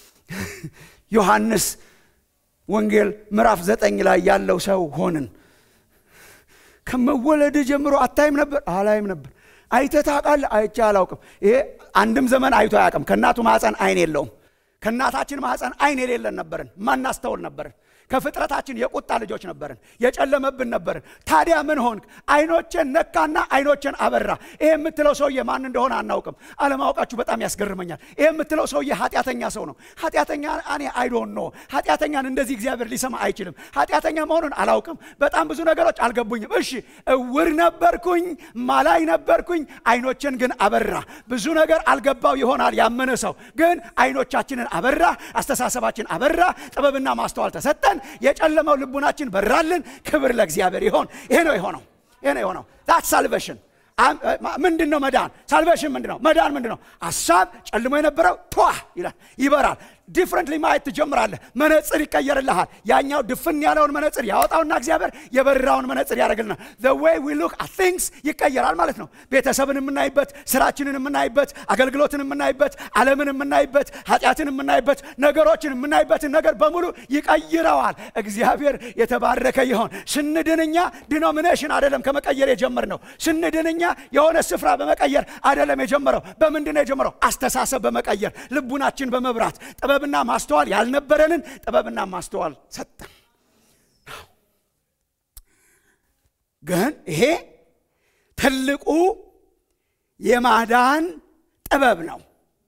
ዮሐንስ ወንጌል ምዕራፍ ዘጠኝ ላይ ያለው ሰው ሆንን። ከመወለድ ጀምሮ አታይም ነበር? አላይም ነበር። አይተህ ታውቃለህ? አይቼ አላውቅም። ይሄ አንድም ዘመን አይቶ አያውቅም። ከእናቱ ማኅፀን አይን የለውም። ከእናታችን ማኅፀን አይን የሌለን ነበርን። ማናስተውል ነበርን። ከፍጥረታችን የቁጣ ልጆች ነበርን። የጨለመብን ነበርን። ታዲያ ምን ሆንክ? አይኖቼን ነካና አይኖቼን አበራ። ይሄ የምትለው ሰውዬ ማን እንደሆነ አናውቅም። አለማወቃችሁ በጣም ያስገርመኛል። ይሄ የምትለው ሰውዬ ኃጢአተኛ ሰው ነው። ኃጢአተኛ እኔ አይዶን ኖ ኃጢአተኛን እንደዚህ እግዚአብሔር ሊሰማ አይችልም። ኃጢአተኛ መሆኑን አላውቅም። በጣም ብዙ ነገሮች አልገቡኝም። እሺ እውር ነበርኩኝ፣ ማላይ ነበርኩኝ፣ አይኖችን ግን አበራ። ብዙ ነገር አልገባው ይሆናል ያመነ ሰው ግን አይኖቻችንን አበራ፣ አስተሳሰባችን አበራ፣ ጥበብና ማስተዋል ተሰጠን። የጨለመው ልቡናችን በራልን። ክብር ለእግዚአብሔር ይሆን። ይሄ ነው የሆነው። ይሄ ነው የሆነው። ዛት ሳልቬሽን ምንድን ነው? መዳን ሳልቬሽን ምንድን ነው? መዳን ምንድን ነው? ሀሳብ ጨልሞ የነበረው ቷ ይላል፣ ይበራል። ዲፍረንትሊ ማየት ትጀምራለህ። መነጽር ይቀየርልሃል። ያኛው ድፍን ያለውን መነጽር ያወጣውና እግዚአብሔር የበራውን መነጽር ያደርግልናል። the way we look at things ይቀየራል ማለት ነው። ቤተሰብን የምናይበት፣ ስራችንን የምናይበት፣ አገልግሎትን የምናይበት፣ ዓለምን የምናይበት፣ ኃጢአትን የምናይበት፣ ነገሮችን የምናይበትን ነገር በሙሉ ይቀይረዋል። እግዚአብሔር የተባረከ ይሆን። ስንድንኛ ዲኖሚኔሽን አይደለም ከመቀየር የጀመርነው። ስንድንኛ የሆነ ስፍራ በመቀየር አይደለም የጀመረው። በምንድን ነው የጀመረው? አስተሳሰብ በመቀየር ልቡናችን በመብራት ጥበብና ማስተዋል ያልነበረንን ጥበብና ማስተዋል ሰጠን። ግን ይሄ ትልቁ የማዳን ጥበብ ነው።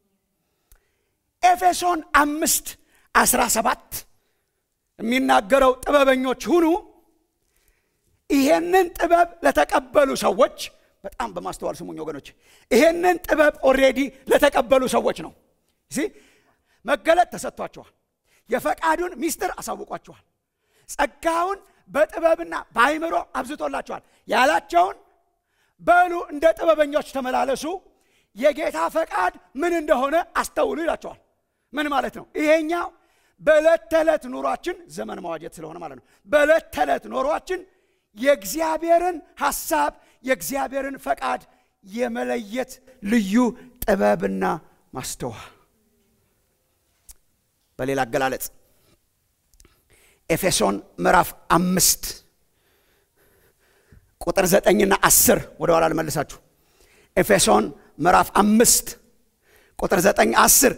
ኤፌሶን አምስት አስራ ሰባት የሚናገረው ጥበበኞች ሁኑ ይሄንን ጥበብ ለተቀበሉ ሰዎች በጣም በማስተዋል ስሙኝ ወገኖች፣ ይሄንን ጥበብ ኦልሬዲ ለተቀበሉ ሰዎች ነው። መገለጥ ተሰጥቷቸዋል። የፈቃዱን ሚስጥር አሳውቋቸዋል። ጸጋውን በጥበብና በአይምሮ አብዝቶላቸዋል። ያላቸውን በሉ እንደ ጥበበኞች ተመላለሱ፣ የጌታ ፈቃድ ምን እንደሆነ አስተውሉ ይላቸዋል። ምን ማለት ነው? ይሄኛው በዕለት ተዕለት ኑሯችን ዘመን መዋጀት ስለሆነ ማለት ነው። በዕለት ተዕለት ኑሯችን የእግዚአብሔርን ሐሳብ የእግዚአብሔርን ፈቃድ የመለየት ልዩ ጥበብና ማስተዋል። በሌላ አገላለጽ ኤፌሶን ምዕራፍ አምስት ቁጥር ዘጠኝና አስር ወደ ኋላ ልመልሳችሁ። ኤፌሶን ምዕራፍ አምስት ቁጥር ዘጠኝ አስር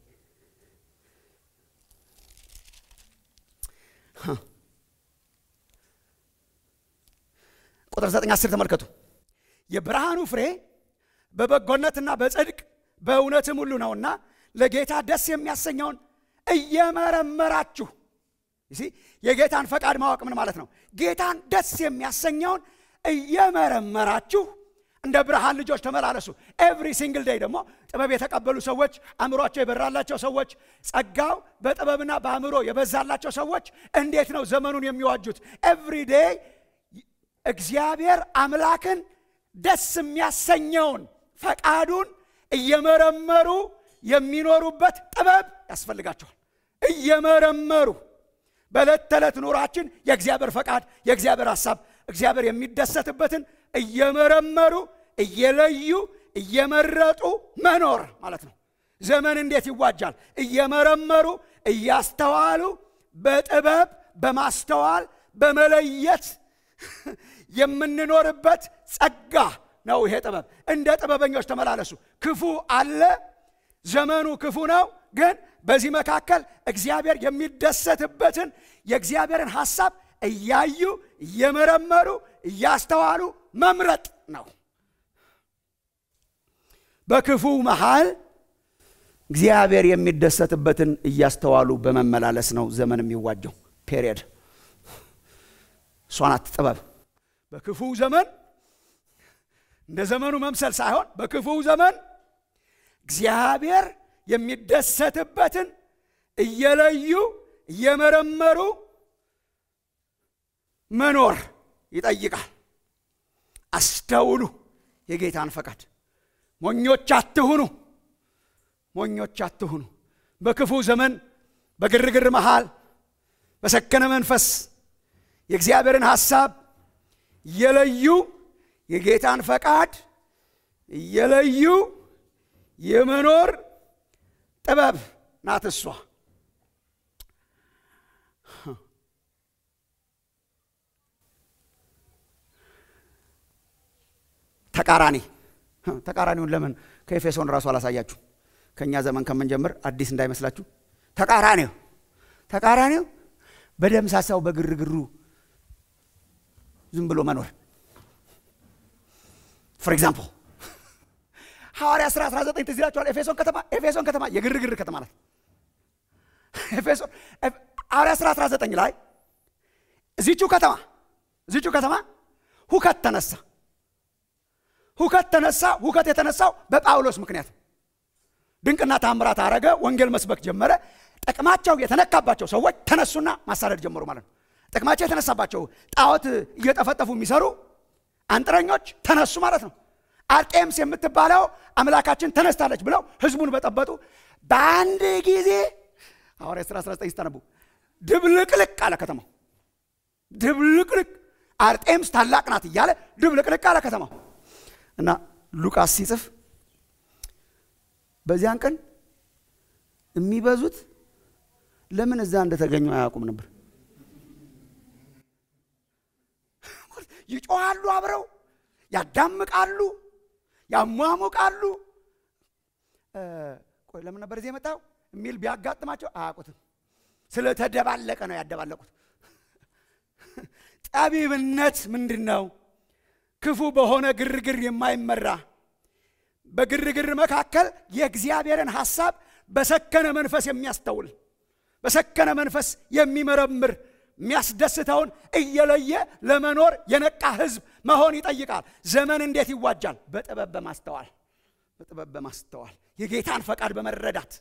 ቁጥር ዘጠኝ አስር ተመልከቱ። የብርሃኑ ፍሬ በበጎነትና በጽድቅ በእውነትም ሁሉ ነውና ለጌታ ደስ የሚያሰኘውን እየመረመራችሁ የጌታን ፈቃድ ማወቅ ምን ማለት ነው? ጌታን ደስ የሚያሰኘውን እየመረመራችሁ እንደ ብርሃን ልጆች ተመላለሱ። ኤቭሪ ሲንግል ዴይ ደግሞ ጥበብ የተቀበሉ ሰዎች፣ አእምሯቸው የበራላቸው ሰዎች፣ ጸጋው በጥበብና በአእምሮ የበዛላቸው ሰዎች እንዴት ነው ዘመኑን የሚዋጁት? ኤቭሪ ዴይ እግዚአብሔር አምላክን ደስ የሚያሰኘውን ፈቃዱን እየመረመሩ የሚኖሩበት ጥበብ ያስፈልጋቸዋል። እየመረመሩ በዕለት ተዕለት ኑሯችን የእግዚአብሔር ፈቃድ የእግዚአብሔር ሐሳብ እግዚአብሔር የሚደሰትበትን እየመረመሩ እየለዩ እየመረጡ መኖር ማለት ነው። ዘመን እንዴት ይዋጃል? እየመረመሩ እያስተዋሉ በጥበብ በማስተዋል በመለየት የምንኖርበት ጸጋ ነው። ይሄ ጥበብ እንደ ጥበበኞች ተመላለሱ። ክፉ አለ፣ ዘመኑ ክፉ ነው። ግን በዚህ መካከል እግዚአብሔር የሚደሰትበትን የእግዚአብሔርን ሐሳብ እያዩ እየመረመሩ እያስተዋሉ መምረጥ ነው። በክፉ መሃል እግዚአብሔር የሚደሰትበትን እያስተዋሉ በመመላለስ ነው ዘመን የሚዋጀው። ፔሪየድ። እሷ ናት ጥበብ። በክፉ ዘመን እንደ ዘመኑ መምሰል ሳይሆን በክፉ ዘመን እግዚአብሔር የሚደሰትበትን እየለዩ እየመረመሩ መኖር ይጠይቃል። አስተውሉ የጌታን ፈቃድ። ሞኞች አትሁኑ፣ ሞኞች አትሁኑ። በክፉ ዘመን በግርግር መሃል በሰከነ መንፈስ የእግዚአብሔርን ሐሳብ እየለዩ የጌታን ፈቃድ እየለዩ የመኖር ጥበብ ናት እሷ። ተቃራኒ ተቃራኒውን ለምን ከኤፌሶን ራሱ አላሳያችሁ? ከእኛ ዘመን ከምንጀምር አዲስ እንዳይመስላችሁ። ተቃራኒው ተቃራኒው በደምሳሳው በግርግሩ ዝም ብሎ መኖር ፎር ኤግዛምፕል ሐዋርያ ሥራ 19 ትዝ ይላችኋል። ኤፌሶን ከተማ ኤፌሶን ከተማ የግርግር ከተማ ናት። ኤፌሶን ሐዋርያ ሥራ 19 ላይ እዚቹ ከተማ እዚቹ ከተማ ሁከት ተነሳ። ሁከት ተነሳ። ሁከት የተነሳው በጳውሎስ ምክንያት ድንቅና ታምራት አረገ። ወንጌል መስበክ ጀመረ። ጥቅማቸው የተነካባቸው ሰዎች ተነሱና ማሳደድ ጀመሩ ማለት ነው። ጥቅማቸው የተነሳባቸው ጣዖት እየጠፈጠፉ የሚሰሩ አንጥረኞች ተነሱ ማለት ነው። አርጤምስ የምትባለው አምላካችን ተነስታለች ብለው ህዝቡን በጠበጡ። በአንድ ጊዜ ሐዋርያት ሥራ 19 ስታነቡ ድብልቅልቅ አለ ከተማው። ድብልቅልቅ አርጤምስ ታላቅ ናት እያለ ድብልቅልቅ አለ ከተማው እና ሉቃስ ሲጽፍ በዚያን ቀን የሚበዙት ለምን እዛ እንደተገኙ አያውቁም ነበር። ይጮሃሉ፣ አብረው ያዳምቃሉ፣ ያሟሙቃሉ። ቆይ ለምን ነበር እዚህ የመጣው የሚል ቢያጋጥማቸው አያውቁትም። ስለተደባለቀ ነው ያደባለቁት። ጠቢብነት ምንድን ነው? ክፉ በሆነ ግርግር የማይመራ በግርግር መካከል የእግዚአብሔርን ሐሳብ በሰከነ መንፈስ የሚያስተውል በሰከነ መንፈስ የሚመረምር የሚያስደስተውን እየለየ ለመኖር የነቃ ሕዝብ መሆን ይጠይቃል። ዘመን እንዴት ይዋጃል? በጥበብ በማስተዋል በጥበብ በማስተዋል የጌታን ፈቃድ በመረዳት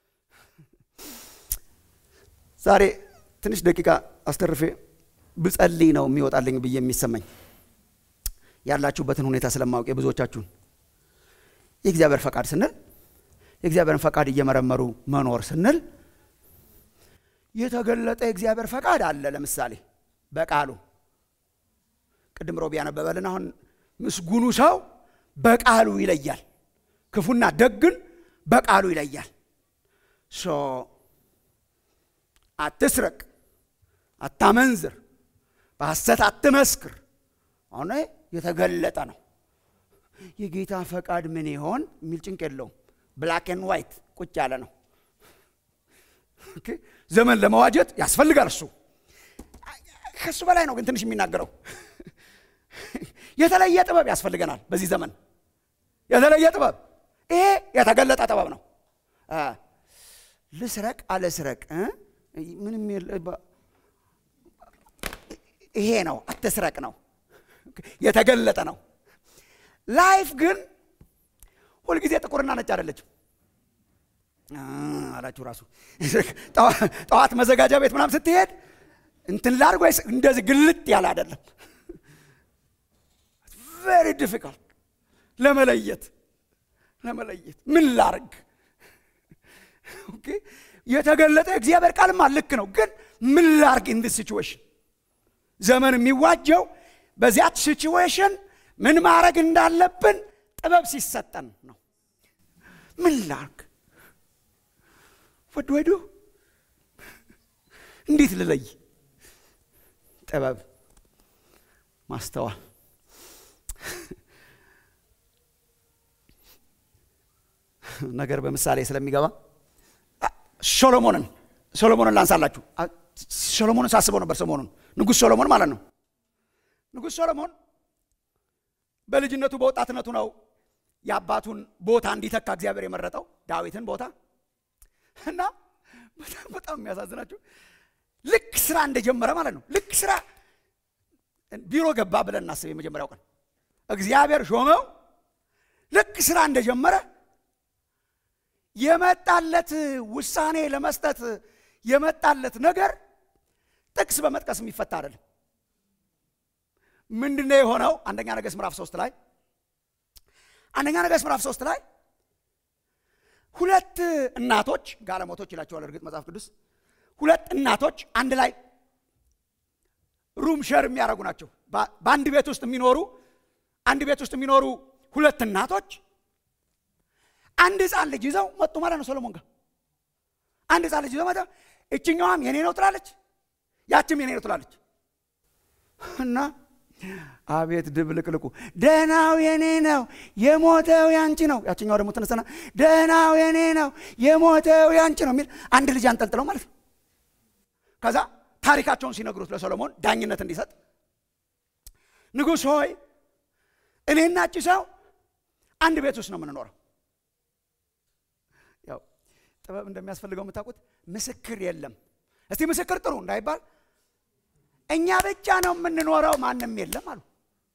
ዛሬ ትንሽ ደቂቃ አስተርፌ ብጸልይ ነው የሚወጣልኝ ብዬ የሚሰማኝ ያላችሁበትን ሁኔታ ስለማወቅ የብዙዎቻችሁን የእግዚአብሔር ፈቃድ ስንል የእግዚአብሔርን ፈቃድ እየመረመሩ መኖር ስንል የተገለጠ የእግዚአብሔር ፈቃድ አለ። ለምሳሌ በቃሉ ቅድም ሮቢ ያነበበልን አሁን ምስጉኑ ሰው በቃሉ ይለያል፣ ክፉና ደግን በቃሉ ይለያል። ሶ አትስረቅ፣ አታመንዝር፣ በሐሰት አትመስክር። አሁን የተገለጠ ነው። የጌታ ፈቃድ ምን ይሆን የሚል ጭንቅ የለውም። ብላክ ኤንድ ዋይት ቁጭ ያለ ነው። ዘመን ለመዋጀት ያስፈልጋል። እሱ ከሱ በላይ ነው ግን ትንሽ የሚናገረው የተለየ ጥበብ ያስፈልገናል። በዚህ ዘመን የተለየ ጥበብ፣ ይሄ የተገለጠ ጥበብ ነው። ልስረቅ አለስረቅ ምንም ይሄ ነው። አትስረቅ ነው፣ የተገለጠ ነው። ላይፍ ግን ሁልጊዜ ጥቁርና ነጭ አይደለችም አላችሁ። ራሱ ጠዋት መዘጋጃ ቤት ምናምን ስትሄድ እንትን ላድርግ ወይስ እንደዚህ ግልጥ ያለ አይደለም። ቬሪ ዲፊካልት ለመለየት ለመለየት ምን ላርግ። የተገለጠ እግዚአብሔር ቃልማ ልክ ነው፣ ግን ምን ላርግ ኢን ዲስ ሲቹዌሽን። ዘመን የሚዋጀው በዚያች ሲቹዌሽን ምን ማድረግ እንዳለብን ጥበብ ሲሰጠን ነው። ምን ላርግ ወድ ወዱ እንዴት ልለይ? ጥበብ ማስተዋል ነገር በምሳሌ ስለሚገባ ሶሎሞንን ሶሎሞንን ላንሳላችሁ። ሶሎሞንን ሳስበው ነበር ሰሞኑን። ንጉሥ ሶሎሞን ማለት ነው። ንጉሥ ሶሎሞን በልጅነቱ በወጣትነቱ ነው የአባቱን ቦታ እንዲተካ እግዚአብሔር የመረጠው ዳዊትን ቦታ እና በጣም በጣም የሚያሳዝናችሁ ልክ ስራ እንደጀመረ ማለት ነው። ልክ ስራ ቢሮ ገባ ብለን እናስብ። የመጀመሪያው ቀን እግዚአብሔር ሾመው። ልክ ስራ እንደጀመረ የመጣለት ውሳኔ ለመስጠት የመጣለት ነገር ጥቅስ በመጥቀስ የሚፈታ አይደለም። ምንድነው የሆነው? አንደኛ ነገሥት ምዕራፍ ሶስት ላይ አንደኛ ነገሥት ምዕራፍ ሶስት ላይ ሁለት እናቶች ጋለሞቶች ይላቸዋል። እርግጥ መጽሐፍ ቅዱስ ሁለት እናቶች አንድ ላይ ሩም ሸር የሚያደርጉ ናቸው። በአንድ ቤት ውስጥ የሚኖሩ አንድ ቤት ውስጥ የሚኖሩ ሁለት እናቶች አንድ ህፃን ልጅ ይዘው መጡ ማለት ነው። ሰሎሞን ጋር አንድ ህፃን ልጅ ይዘው መጣ። እችኛዋም የኔ ነው ትላለች፣ ያችም የኔ ነው ትላለች እና አቤት ድብልቅልቁ ደህናው የኔ ነው የሞተው ያንቺ ነው። ያችኛው ደግሞ ተነሰና ደህናው የኔ ነው የሞተው ያንቺ ነው የሚል አንድ ልጅ አንጠልጥለው ማለት ነው። ከዛ ታሪካቸውን ሲነግሩት ለሰሎሞን ዳኝነት እንዲሰጥ ንጉሥ ሆይ እኔና እቺ ሰው አንድ ቤት ውስጥ ነው የምንኖረው። ያው ጥበብ እንደሚያስፈልገው የምታውቁት ምስክር የለም። እስቲ ምስክር ጥሩ እንዳይባል እኛ ብቻ ነው የምንኖረው፣ ማንም የለም አሉ።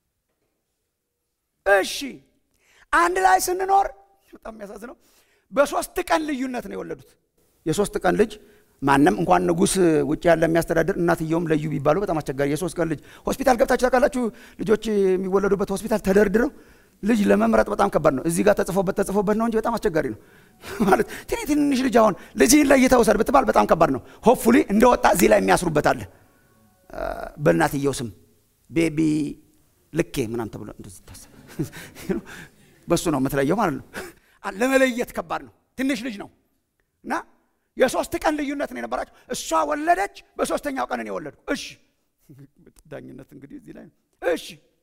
እሺ አንድ ላይ ስንኖር በጣም የሚያሳዝነው በሶስት ቀን ልዩነት ነው የወለዱት። የሶስት ቀን ልጅ ማንም እንኳን ንጉሥ ውጭ ያለ የሚያስተዳድር እናትየውም ለዩ ቢባሉ በጣም አስቸጋሪ። የሶስት ቀን ልጅ ሆስፒታል ገብታችሁ ታውቃላችሁ? ልጆች የሚወለዱበት ሆስፒታል ተደርድረው ልጅ ለመምረጥ በጣም ከባድ ነው። እዚህ ጋር ተጽፎበት ተጽፎበት ነው እንጂ በጣም አስቸጋሪ ነው። ማለት ትንሽ ትንሽ ልጅ አሁን ልጅህን ለይተህ ውሰድ ብትባል በጣም ከባድ ነው። ሆፕፉሊ እንደወጣ እዚህ ላይ የሚያስሩበት አለ። በእናትየው ስም ቤቢ ልኬ ምናምን ተብሎ እንደዚህ ታሰብ በሱ ነው የምትለየው ማለት ነው። ለመለየት ከባድ ነው። ትንሽ ልጅ ነው እና የሶስት ቀን ልዩነት ነው የነበራቸው። እሷ ወለደች፣ በሶስተኛው ቀን እኔ ወለድኩ። እሺ ዳኝነት እንግዲህ እዚህ ላይ ነው። እሺ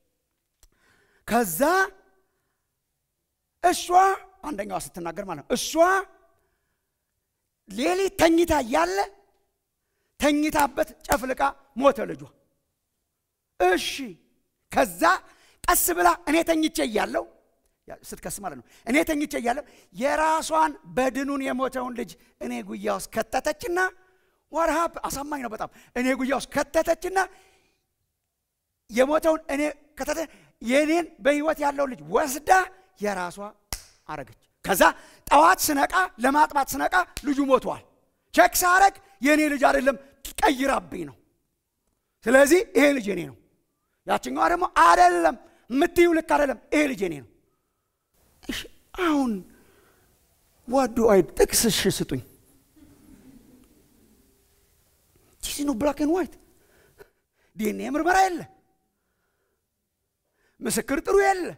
ከዛ እሷ አንደኛዋ ስትናገር ማለት ነው እሷ ሌሊት ተኝታ እያለ ተኝታበት ጨፍልቃ ሞተ ልጇ። እሺ ከዛ ቀስ ብላ እኔ ተኝቼ እያለሁ ስትከስ ማለት ነው እኔ ተኝቼ እያለሁ የራሷን በድኑን የሞተውን ልጅ እኔ ጉያ ውስጥ ከተተችና ወርሃብ አሳማኝ ነው በጣም እኔ ጉያ ውስጥ ከተተችና የሞተውን እኔ ከተተ የኔን በህይወት ያለው ልጅ ወስዳ የራሷ አረገች። ከዛ ጠዋት ስነቃ ለማጥባት ስነቃ ልጁ ሞቷል። ቼክ ሳረግ የእኔ ልጅ አይደለም ቀይራብኝ ነው። ስለዚህ ይሄ ልጅ የኔ ነው። ያችኛዋ ደግሞ አይደለም የምትዩ ልክ አይደለም፣ ይሄ ልጅ የኔ ነው። እሺ አሁን ዋዶ አይ ጥቅስ እሺ ስጡኝ። ቺዚ ነው ብላክ ኤንድ ዋይት ዲኤንኤ ምርመራ የለ፣ ምስክር ጥሩ የለ፣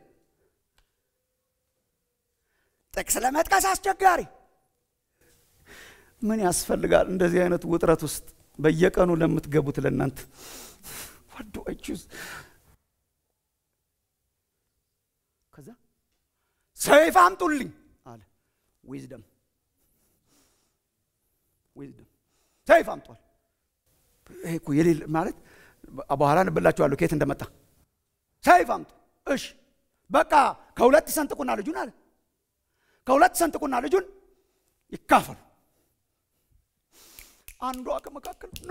ጥቅስ ለመጥቀስ አስቸጋሪ። ምን ያስፈልጋል እንደዚህ አይነት ውጥረት ውስጥ በየቀኑ ለምትገቡት ለእናንተ ዋዶ አይ ቹዝ ከዛ ሰይፍ አምጡልኝ አለ። ዊዝደም ዊዝደም ሰይፍ አምጧል። ይሄ እኮ የሌለ ማለት በኋላ እንብላችኋለሁ ከየት እንደመጣ ሰይፍ አምጡ። እሺ በቃ ከሁለት ሰንጥቁና ልጁን አለ ከሁለት ሰንጥቁና ልጁን ይካፈሉ። አንዷ ከመካከል ኖ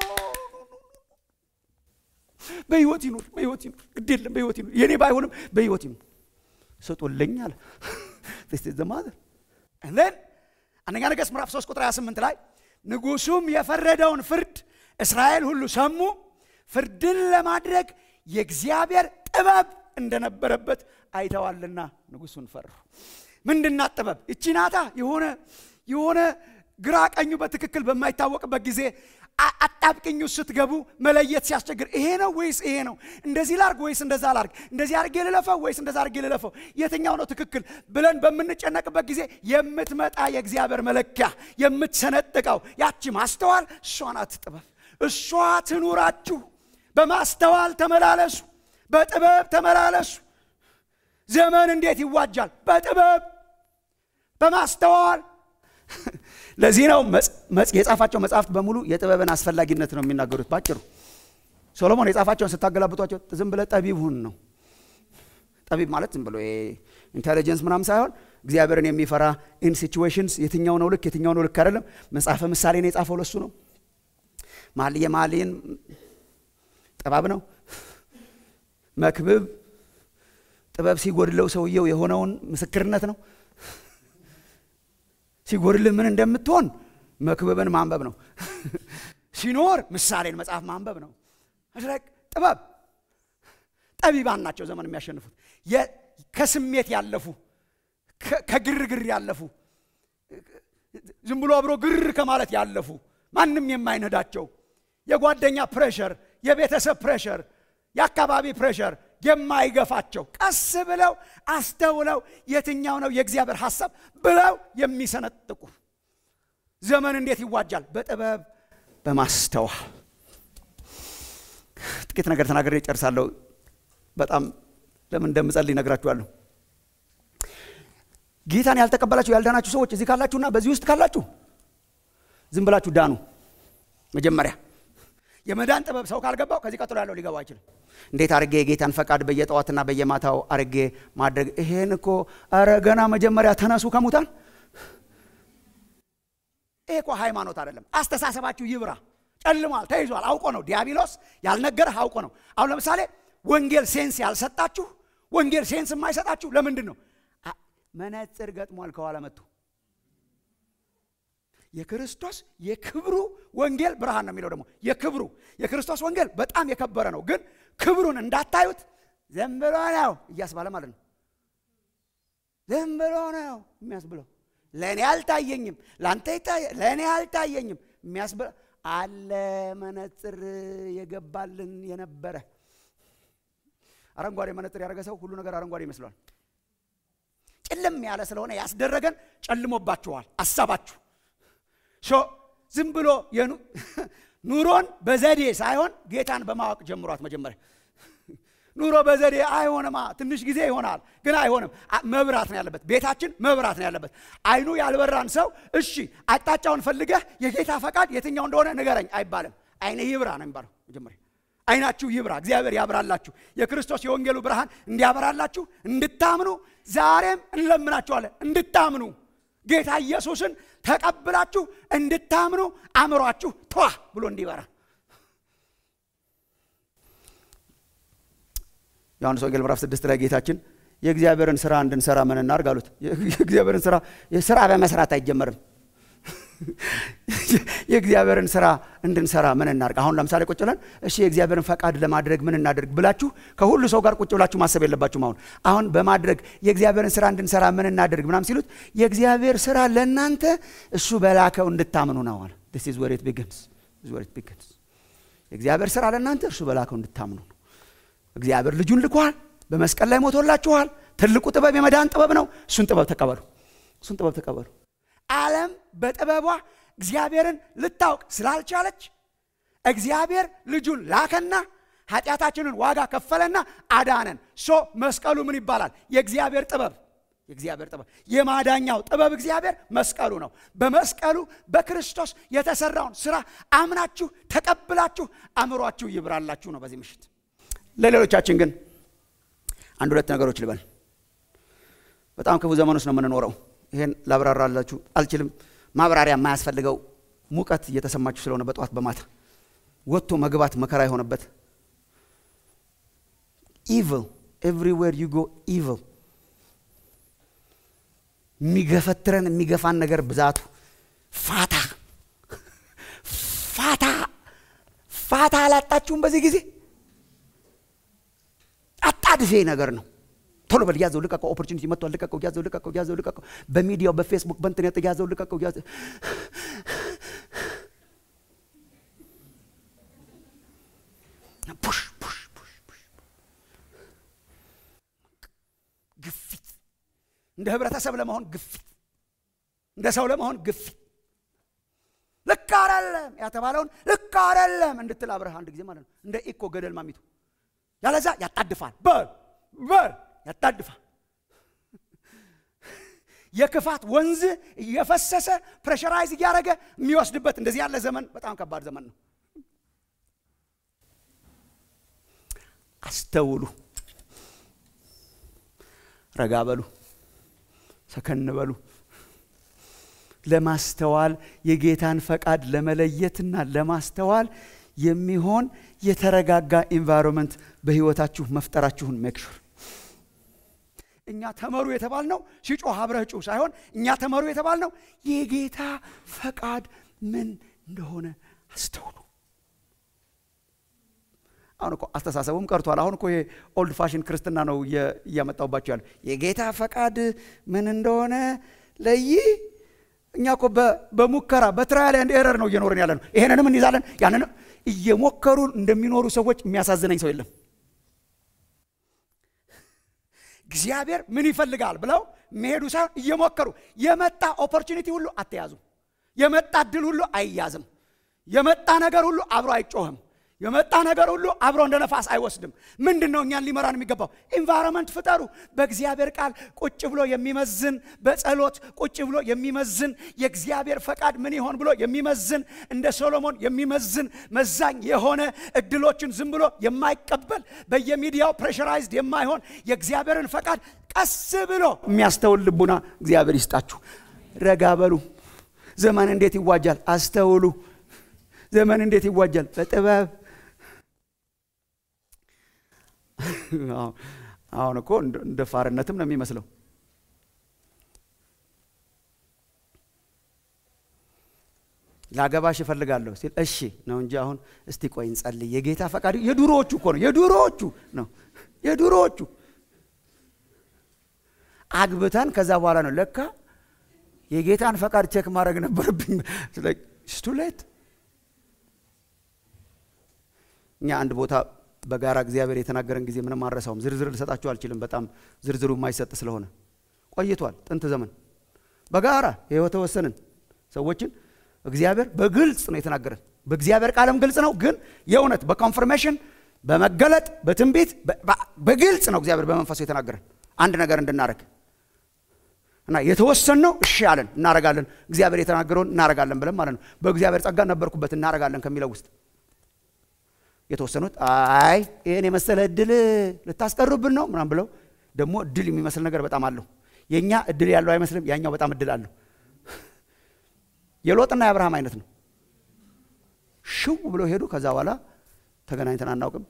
በህይወት ይኑር፣ በህይወት ይኑር፣ ግድ የለም በህይወት ይኑር፣ የኔ ባይሆንም በህይወት ይኑር ስጡልኝ አለ። ዘማዘር ለን አንደኛ ነገሥት ምዕራፍ 3 ቁጥር 28 ላይ ንጉሱም የፈረደውን ፍርድ እስራኤል ሁሉ ሰሙ፣ ፍርድን ለማድረግ የእግዚአብሔር ጥበብ እንደነበረበት አይተዋልና ንጉሱን ፈሩ። ምንድናት ጥበብ? እቺ ናታ የሆነ የሆነ ግራ ቀኙ በትክክል በማይታወቅበት ጊዜ አጣብቅኙ ስትገቡ መለየት ሲያስቸግር ይሄ ነው ወይስ ይሄ ነው? እንደዚህ ላርግ ወይስ እንደዛ ላርግ? እንደዚህ አርጌ ልለፈው ወይስ እንደዛ አርጌ ልለፈው? የትኛው ነው ትክክል ብለን በምንጨነቅበት ጊዜ የምትመጣ የእግዚአብሔር መለኪያ የምትሰነጥቀው ያቺ ማስተዋል እሷ ናት ጥበብ። እሷ ትኑራችሁ። በማስተዋል ተመላለሱ፣ በጥበብ ተመላለሱ። ዘመን እንዴት ይዋጃል? በጥበብ በማስተዋል ለዚህ ነው የጻፋቸው መጽሐፍት በሙሉ የጥበብን አስፈላጊነት ነው የሚናገሩት። ባጭሩ ሶሎሞን የጻፋቸውን ስታገላብጧቸው ዝም ብለ ጠቢብ ሁን ነው። ጠቢብ ማለት ዝም ብሎ ኢንቴሊጀንስ ምናምን ሳይሆን እግዚአብሔርን የሚፈራ ኢን ሲቹዌሽንስ የትኛው ነው ልክ የትኛው ነው ልክ አይደለም። መጽሐፈ ምሳሌን የጻፈው ለሱ ነው። መኃልየ መኃልይን ጥበብ ነው። መክብብ ጥበብ ሲጎድለው ሰውየው የሆነውን ምስክርነት ነው። ሲጎድልህ ምን እንደምትሆን መክብብን ማንበብ ነው። ሲኖር ምሳሌን መጽሐፍ ማንበብ ነው። ጥበብ ጠቢባን ናቸው ዘመን የሚያሸንፉት። ከስሜት ያለፉ ከግርግር ያለፉ ዝም ብሎ አብሮ ግር ከማለት ያለፉ ማንም የማይነዳቸው የጓደኛ ፕሬሸር፣ የቤተሰብ ፕሬሸር፣ የአካባቢ ፕሬሸር የማይገፋቸው ቀስ ብለው አስተውለው የትኛው ነው የእግዚአብሔር ሐሳብ ብለው የሚሰነጥቁ ዘመን እንዴት ይዋጃል? በጥበብ በማስተዋል። ጥቂት ነገር ተናግሬ እጨርሳለሁ። በጣም ለምን እንደምጸልይ እነግራችኋለሁ። ጌታን ያልተቀበላችሁ ያልዳናችሁ ሰዎች እዚህ ካላችሁና በዚህ ውስጥ ካላችሁ ዝም ብላችሁ ዳኑ። መጀመሪያ የመዳን ጥበብ ሰው ካልገባው ከዚህ ቀጥሎ ያለው ሊገባው አይችልም። እንዴት አርጌ የጌታን ፈቃድ በየጠዋትና በየማታው አርጌ ማድረግ ይሄን እኮ ኧረ ገና መጀመሪያ ተነሱ ከሙታን። ይሄ እኮ ሃይማኖት አይደለም። አስተሳሰባችሁ ይብራ። ጨልሟል፣ ተይዟል። አውቆ ነው ዲያብሎስ ያልነገረህ አውቆ ነው። አሁን ለምሳሌ ወንጌል ሴንስ ያልሰጣችሁ ወንጌል ሴንስ የማይሰጣችሁ ለምንድን ነው? መነጽር ገጥሟል ከኋላ መጥቶ የክርስቶስ የክብሩ ወንጌል ብርሃን ነው የሚለው ደግሞ የክብሩ የክርስቶስ ወንጌል በጣም የከበረ ነው፣ ግን ክብሩን እንዳታዩት ዝም ብሎ ነው እያስባለ ማለት ነው። ዝም ብሎ ነው የሚያስብለው። ለእኔ አልታየኝም፣ ለአንተ ለእኔ አልታየኝም የሚያስበ አለ መነጽር የገባልን የነበረ አረንጓዴ መነጽር ያደረገ ሰው ሁሉ ነገር አረንጓዴ ይመስለዋል። ጭልም ያለ ስለሆነ ያስደረገን ጨልሞባችኋል አሳባችሁ። ዝም ብሎ ኑሮን በዘዴ ሳይሆን ጌታን በማወቅ ጀምሯት። መጀመሪያ ኑሮ በዘዴ አይሆንማ፣ ትንሽ ጊዜ ይሆናል፣ ግን አይሆንም። መብራት ነው ያለበት፣ ቤታችን መብራት ነው ያለበት። አይኑ ያልበራን ሰው እሺ፣ አቅጣጫውን ፈልገህ የጌታ ፈቃድ የትኛው እንደሆነ ንገረኝ አይባልም። አይነ ይብራ ነው የሚባለው መጀመሪያ አይናችሁ ይብራ፣ እግዚአብሔር ያብራላችሁ። የክርስቶስ የወንጌሉ ብርሃን እንዲያበራላችሁ እንድታምኑ ዛሬም እንለምናችኋለን። እንድታምኑ ጌታ ኢየሱስን ተቀብላችሁ እንድታምኑ አእምሯችሁ ቷ ብሎ እንዲበራ። ዮሐንስ ወንጌል ምዕራፍ ስድስት ላይ ጌታችን የእግዚአብሔርን ስራ እንድንሰራ ምን እናርግ አሉት። የእግዚአብሔርን ስራ ስራ በመስራት አይጀመርም። የእግዚአብሔርን ስራ እንድንሰራ ምን እናድርግ? አሁን ለምሳሌ ቁጭ ብለን እሺ የእግዚአብሔርን ፈቃድ ለማድረግ ምን እናድርግ ብላችሁ ከሁሉ ሰው ጋር ቁጭ ብላችሁ ማሰብ የለባችሁም። አሁን አሁን በማድረግ የእግዚአብሔርን ስራ እንድንሰራ ምን እናድርግ ምናም ሲሉት የእግዚአብሔር ስራ ለእናንተ እሱ በላከው እንድታምኑ ነው አለ። this is where it begins this is where it begins የእግዚአብሔር ስራ ለእናንተ እርሱ በላከው እንድታምኑ ነው። እግዚአብሔር ልጁን ልኳል፣ በመስቀል ላይ ሞቶላችኋል። ትልቁ ጥበብ የመዳን ጥበብ ነው። እሱን ጥበብ ተቀበሉ። እሱን ጥበብ ተቀበሉ። ዓለም በጥበቧ እግዚአብሔርን ልታውቅ ስላልቻለች እግዚአብሔር ልጁን ላከና ኃጢአታችንን ዋጋ ከፈለና አዳነን። ሶ መስቀሉ ምን ይባላል? የእግዚአብሔር ጥበብ የእግዚአብሔር ጥበብ የማዳኛው ጥበብ እግዚአብሔር መስቀሉ ነው። በመስቀሉ በክርስቶስ የተሰራውን ስራ አምናችሁ ተቀብላችሁ አእምሯችሁ ይብራላችሁ ነው በዚህ ምሽት። ለሌሎቻችን ግን አንድ ሁለት ነገሮች ልበል። በጣም ክፉ ዘመን ውስጥ ነው የምንኖረው። ይሄን ላብራራላችሁ አልችልም። ማብራሪያ የማያስፈልገው ሙቀት እየተሰማችሁ ስለሆነ በጠዋት በማታ ወጥቶ መግባት መከራ የሆነበት ኢቭል ኤቭሪዌር ዩ ጎ ኢቭል የሚገፈትረን የሚገፋን ነገር ብዛቱ ፋታ ፋታ ፋታ አላጣችሁም። በዚህ ጊዜ አጣድፌ ነገር ነው። ቶሎ በል ያዘው ልቀቀው። ኦፖርቹኒቲ መጥቷል። ልቀቀው፣ ያዘው ልቀቀው፣ ያዘው ልቀቀው። በሚዲያው በፌስቡክ በእንትነት ያዘው ልቀቀው፣ ያዘው ፑሽ ፑሽ ፑሽ ፑሽ ግፊት፣ እንደ ህብረተሰብ ለመሆን ግፊት፣ እንደ ሰው ለመሆን ግፊት። ልክ አይደለም ያተባለውን ልክ አይደለም እንድትል አብረህ አንድ ጊዜ ማለት ነው። እንደ ኢኮ ገደል ማሚቱ ያለዛ ያጣድፋል። በል በል ያጣድፋል። የክፋት ወንዝ እየፈሰሰ ፕሬሸራይዝ እያደረገ የሚወስድበት እንደዚህ ያለ ዘመን በጣም ከባድ ዘመን ነው። አስተውሉ፣ ረጋ በሉ፣ ሰከን በሉ። ለማስተዋል የጌታን ፈቃድ ለመለየትና ለማስተዋል የሚሆን የተረጋጋ ኢንቫይሮንመንት በህይወታችሁ መፍጠራችሁን ሜክሹር እኛ ተመሩ የተባልነው ሲጮህ አብረህ ጩህ ሳይሆን እኛ ተመሩ የተባልነው የጌታ ፈቃድ ምን እንደሆነ አስተውሉ። አሁን እኮ አስተሳሰቡም ቀርቷል። አሁን እኮ ይሄ ኦልድ ፋሽን ክርስትና ነው እያመጣውባቸው ያለ የጌታ ፈቃድ ምን እንደሆነ ለይ። እኛ እኮ በሙከራ በትራያል ኤንድ ኤረር ነው እየኖርን ያለ ነው። ይሄንንም እንይዛለን፣ ያንንም እየሞከሩ እንደሚኖሩ ሰዎች የሚያሳዝነኝ ሰው የለም። እግዚአብሔር ምን ይፈልጋል ብለው መሄዱ ሳይሆን እየሞከሩ የመጣ ኦፖርቹኒቲ ሁሉ አትያዙ። የመጣ እድል ሁሉ አይያዝም። የመጣ ነገር ሁሉ አብሮ አይጮህም። የመጣ ነገር ሁሉ አብሮ እንደ ነፋስ አይወስድም። ምንድን ነው እኛን ሊመራን የሚገባው? ኢንቫይሮንመንት ፍጠሩ። በእግዚአብሔር ቃል ቁጭ ብሎ የሚመዝን በጸሎት ቁጭ ብሎ የሚመዝን የእግዚአብሔር ፈቃድ ምን ይሆን ብሎ የሚመዝን እንደ ሶሎሞን የሚመዝን መዛኝ የሆነ እድሎችን ዝም ብሎ የማይቀበል በየሚዲያው ፕሬሸራይዝድ የማይሆን የእግዚአብሔርን ፈቃድ ቀስ ብሎ የሚያስተውል ልቡና እግዚአብሔር ይስጣችሁ። ረጋ በሉ። ዘመን እንዴት ይዋጃል? አስተውሉ። ዘመን እንዴት ይዋጃል? በጥበብ አሁን እኮ እንደ ፋርነትም ነው የሚመስለው። ላገባሽ እፈልጋለሁ ሲል እሺ ነው እንጂ አሁን እስቲ ቆይ እንጸልይ። የጌታ ፈቃድ የዱሮዎቹ እኮ ነው፣ የዱሮዎቹ ነው፣ የዱሮዎቹ አግብተን ከዛ በኋላ ነው ለካ የጌታን ፈቃድ ቼክ ማድረግ ነበረብኝ። ስቱሌት እኛ አንድ ቦታ በጋራ እግዚአብሔር የተናገረን ጊዜ ምንም አረሳውም። ዝርዝር ልሰጣችሁ አልችልም፣ በጣም ዝርዝሩ የማይሰጥ ስለሆነ ቆይቷል። ጥንት ዘመን በጋራ ይኸው ተወሰንን ሰዎችን እግዚአብሔር በግልጽ ነው የተናገረን። በእግዚአብሔር ቃልም ግልጽ ነው፣ ግን የእውነት በኮንፈርሜሽን በመገለጥ በትንቢት በግልጽ ነው እግዚአብሔር በመንፈሱ የተናገረን አንድ ነገር እንድናደርግ እና የተወሰን ነው። እሺ አለን እናረጋለን፣ እግዚአብሔር የተናገረውን እናረጋለን ብለን ማለት ነው። በእግዚአብሔር ጸጋ ነበርኩበት እናረጋለን ከሚለው ውስጥ የተወሰኑት አይ ይህን የመሰለ እድል ልታስቀሩብን ነው ምናም ብለው ደግሞ እድል የሚመስል ነገር በጣም አለው። የእኛ እድል ያለው አይመስልም፣ ያኛው በጣም እድል አለው። የሎጥና የአብርሃም አይነት ነው። ሽው ብለው ሄዱ። ከዛ በኋላ ተገናኝተን አናውቅም።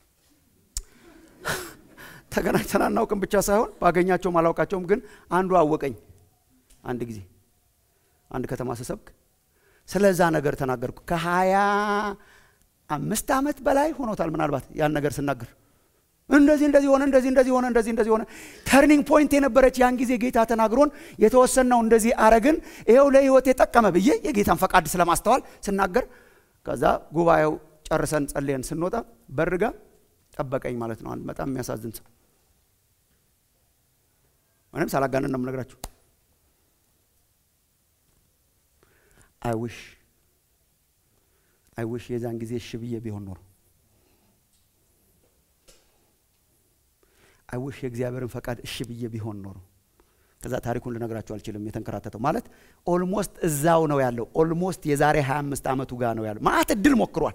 ተገናኝተን አናውቅም ብቻ ሳይሆን ባገኛቸውም አላውቃቸውም። ግን አንዱ አወቀኝ። አንድ ጊዜ አንድ ከተማ ስሰብክ ስለዛ ነገር ተናገርኩ። ከሀያ አምስት ዓመት በላይ ሆኖታል ምናልባት ያን ነገር ስናገር እንደዚህ እንደዚህ ሆነ እንደዚህ እንደዚህ ሆነ እንደዚህ እንደዚህ ሆነ። ተርኒንግ ፖይንት የነበረች ያን ጊዜ ጌታ ተናግሮን የተወሰነው እንደዚህ አረግን፣ ይኸው ለህይወት የጠቀመ ብዬ የጌታን ፈቃድ ስለማስተዋል ስናገር ከዛ ጉባኤው ጨርሰን ጸልየን ስንወጣ በርጋ ጠበቀኝ ማለት ነው። በጣም የሚያሳዝን ሰው ምንም ሳላጋንን ነው የምነግራችሁ። አይውሽ አይውሽ የዛን ጊዜ እሺ ብዬ ቢሆን ኖሮ አይውሽ የእግዚአብሔርን ፈቃድ እሺ ብዬ ቢሆን ኖሮ ከዛ ታሪኩን ልነግራችሁ አልችልም። የተንከራተተው ማለት ኦልሞስት እዛው ነው ያለው። ኦልሞስት የዛሬ 25 ዓመቱ ጋር ነው ያለው። ማአት እድል ሞክሯል።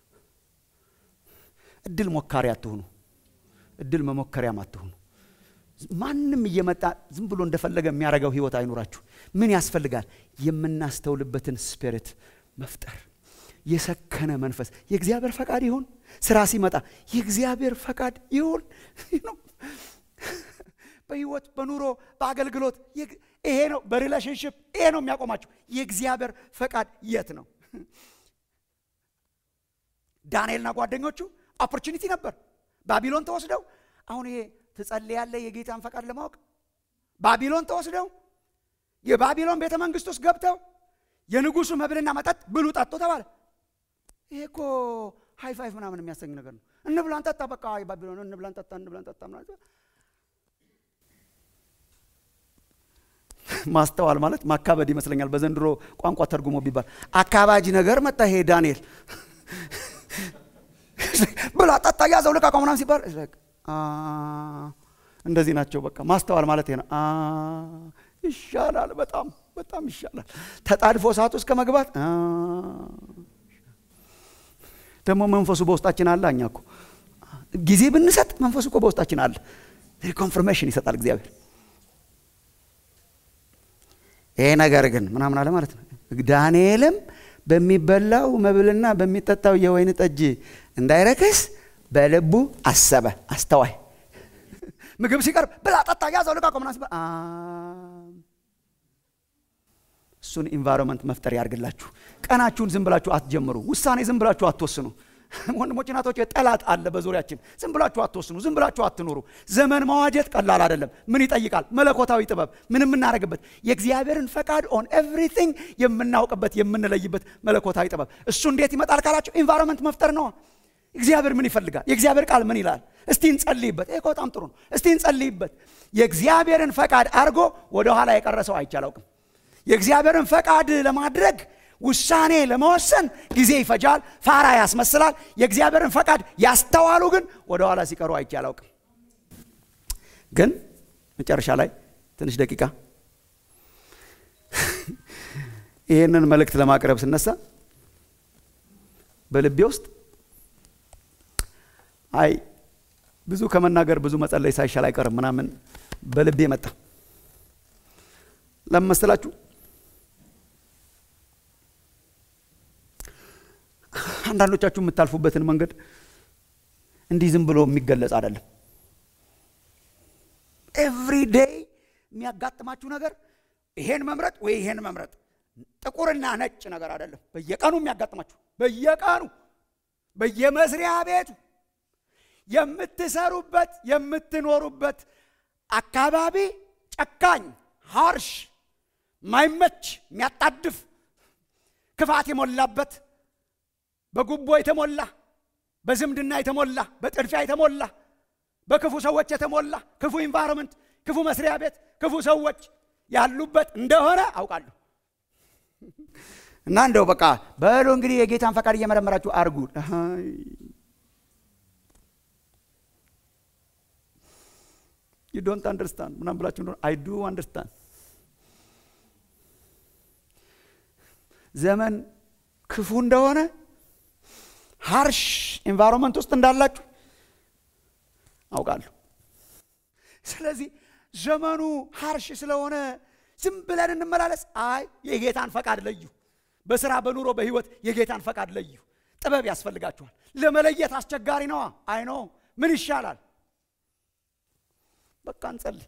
እድል ሞካሪ አትሁኑ። እድል መሞከሪያም አትሁኑ። ማንም እየመጣ ዝም ብሎ እንደፈለገ የሚያደርገው ህይወት አይኑራችሁ። ምን ያስፈልጋል? የምናስተውልበትን ስፒሪት መፍጠር፣ የሰከነ መንፈስ። የእግዚአብሔር ፈቃድ ይሁን። ስራ ሲመጣ የእግዚአብሔር ፈቃድ ይሁን ነው በህይወት በኑሮ በአገልግሎት ይሄ ነው። በሪሌሽንሽፕ ይሄ ነው የሚያቆማቸው። የእግዚአብሔር ፈቃድ የት ነው? ዳንኤልና ጓደኞቹ ኦፖርቹኒቲ ነበር። ባቢሎን ተወስደው አሁን ይሄ ትጸልያለህ የጌታን ፈቃድ ለማወቅ ባቢሎን ተወስደው የባቢሎን ቤተ መንግስት ውስጥ ገብተው የንጉሱ መብልና መጠጥ ብሉ ጠጡ ተባለ። ይሄ እኮ ሃይ ፋይቭ ምናምን የሚያሰኝ ነገር ነው። እንብላን ጠጣ፣ በቃ ባቢሎን እንብላን ጠጣ፣ እንብላን ጠጣ ምናምን ማስተዋል ማለት ማካበድ ይመስለኛል። በዘንድሮ ቋንቋ ተርጉሞ ቢባል አካባጅ ነገር መጣ። ይሄ ዳንኤል ብላ ጠጣ፣ ያዘው ልቃቀው ምናምን ሲባል እንደዚህ ናቸው። በቃ ማስተዋል ማለት ይሄ ነው። ይሻላል፣ በጣም በጣም ይሻላል። ተጣድፎ ሰዓት ውስጥ ከመግባት ደግሞ መንፈሱ በውስጣችን አለ። እኛ እኮ ጊዜ ብንሰጥ መንፈሱ እኮ በውስጣችን አለ። ኮንፍርሜሽን ይሰጣል እግዚአብሔር። ይሄ ነገር ግን ምናምን አለ ማለት ነው። ዳንኤልም በሚበላው መብልና በሚጠጣው የወይን ጠጅ እንዳይረክስ በልቡ አሰበ። አስተዋይ ምግብ ሲቀርብ ብላ፣ ጠጣ፣ ያዘው፣ ልቃቀው ምናምን ሲባል እሱን ኢንቫይሮንመንት መፍጠር ያድርግላችሁ። ቀናችሁን ዝም ብላችሁ አትጀምሩ። ውሳኔ ዝም ብላችሁ አትወስኑ። ወንድሞች እናቶች፣ ጠላት አለ በዙሪያችን። ዝም ብላችሁ አትወስኑ። ዝም ብላችሁ አትኑሩ። ዘመን መዋጀት ቀላል አይደለም። ምን ይጠይቃል? መለኮታዊ ጥበብ፣ ምን የምናደርግበት የእግዚአብሔርን ፈቃድ ኦን ኤቭሪቲንግ የምናውቅበት የምንለይበት መለኮታዊ ጥበብ። እሱ እንዴት ይመጣል ካላችሁ ኢንቫይሮንመንት መፍጠር ነው። እግዚአብሔር ምን ይፈልጋል? የእግዚአብሔር ቃል ምን ይላል? እስቲ እንጸልይበት። ይሄ በጣም ጥሩ ነው። እስቲ እንጸልይበት። የእግዚአብሔርን ፈቃድ አድርጎ ወደኋላ የቀረ ሰው አይቼ አላውቅም። የእግዚአብሔርን ፈቃድ ለማድረግ ውሳኔ ለመወሰን ጊዜ ይፈጃል፣ ፋራ ያስመስላል። የእግዚአብሔርን ፈቃድ ያስተዋሉ ግን ወደ ኋላ ሲቀሩ አይቼ አላውቅም። ግን መጨረሻ ላይ ትንሽ ደቂቃ ይህንን መልእክት ለማቅረብ ስነሳ በልቤ ውስጥ አይ ብዙ ከመናገር ብዙ መጸለይ ሳይሻል አይቀርም ምናምን በልቤ መጣ። ለምን መሰላችሁ? አንዳንዶቻችሁ የምታልፉበትን መንገድ እንዲህ ዝም ብሎ የሚገለጽ አይደለም። ኤቭሪ ዴይ የሚያጋጥማችሁ ነገር ይሄን መምረጥ ወይ ይሄን መምረጥ ጥቁርና ነጭ ነገር አይደለም። በየቀኑ የሚያጋጥማችሁ በየቀኑ በየመስሪያ ቤቱ የምትሰሩበት የምትኖሩበት አካባቢ ጨካኝ፣ ሃርሽ፣ ማይመች የሚያጣድፍ ክፋት የሞላበት በጉቦ የተሞላ በዝምድና የተሞላ በጥድፊያ የተሞላ በክፉ ሰዎች የተሞላ ክፉ ኢንቫይሮንመንት፣ ክፉ መስሪያ ቤት፣ ክፉ ሰዎች ያሉበት እንደሆነ አውቃለሁ። እና እንደው በቃ በሉ እንግዲህ የጌታን ፈቃድ እየመረመራችሁ አርጉ። ዩ ዶንት አንደርስታንድ ምናምን ብላችሁ እንደሆነ አይ ዱ አንደርስታንድ። ዘመን ክፉ እንደሆነ ሃርሽ ኤንቫይሮንመንት ውስጥ እንዳላችሁ አውቃለሁ። ስለዚህ ዘመኑ ሃርሽ ስለሆነ ዝም ብለን እንመላለስ? አይ የጌታን ፈቃድ ለዩ። በስራ በኑሮ በህይወት የጌታን ፈቃድ ለዩ። ጥበብ ያስፈልጋችኋል። ለመለየት አስቸጋሪ ነዋ። አይ ኖ ምን ይሻላል? በቃ እንጸልይ።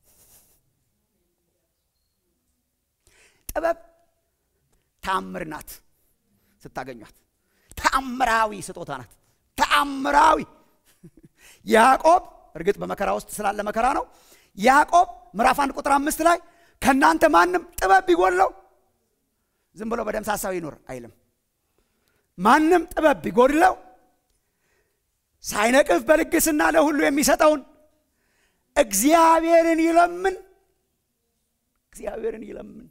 ጥበብ ተአምር ናት። ስታገኟት ተአምራዊ ስጦታ ናት። ተአምራዊ ያዕቆብ እርግጥ በመከራ ውስጥ ስላለ መከራ ነው። ያዕቆብ ምዕራፍ አንድ ቁጥር አምስት ላይ ከእናንተ ማንም ጥበብ ቢጎድለው ዝም ብሎ በደምሳሳው ይኑር አይልም። ማንም ጥበብ ቢጎድለው ሳይነቅፍ በልግስና ለሁሉ የሚሰጠውን እግዚአብሔርን ይለምን፣ እግዚአብሔርን ይለምን፣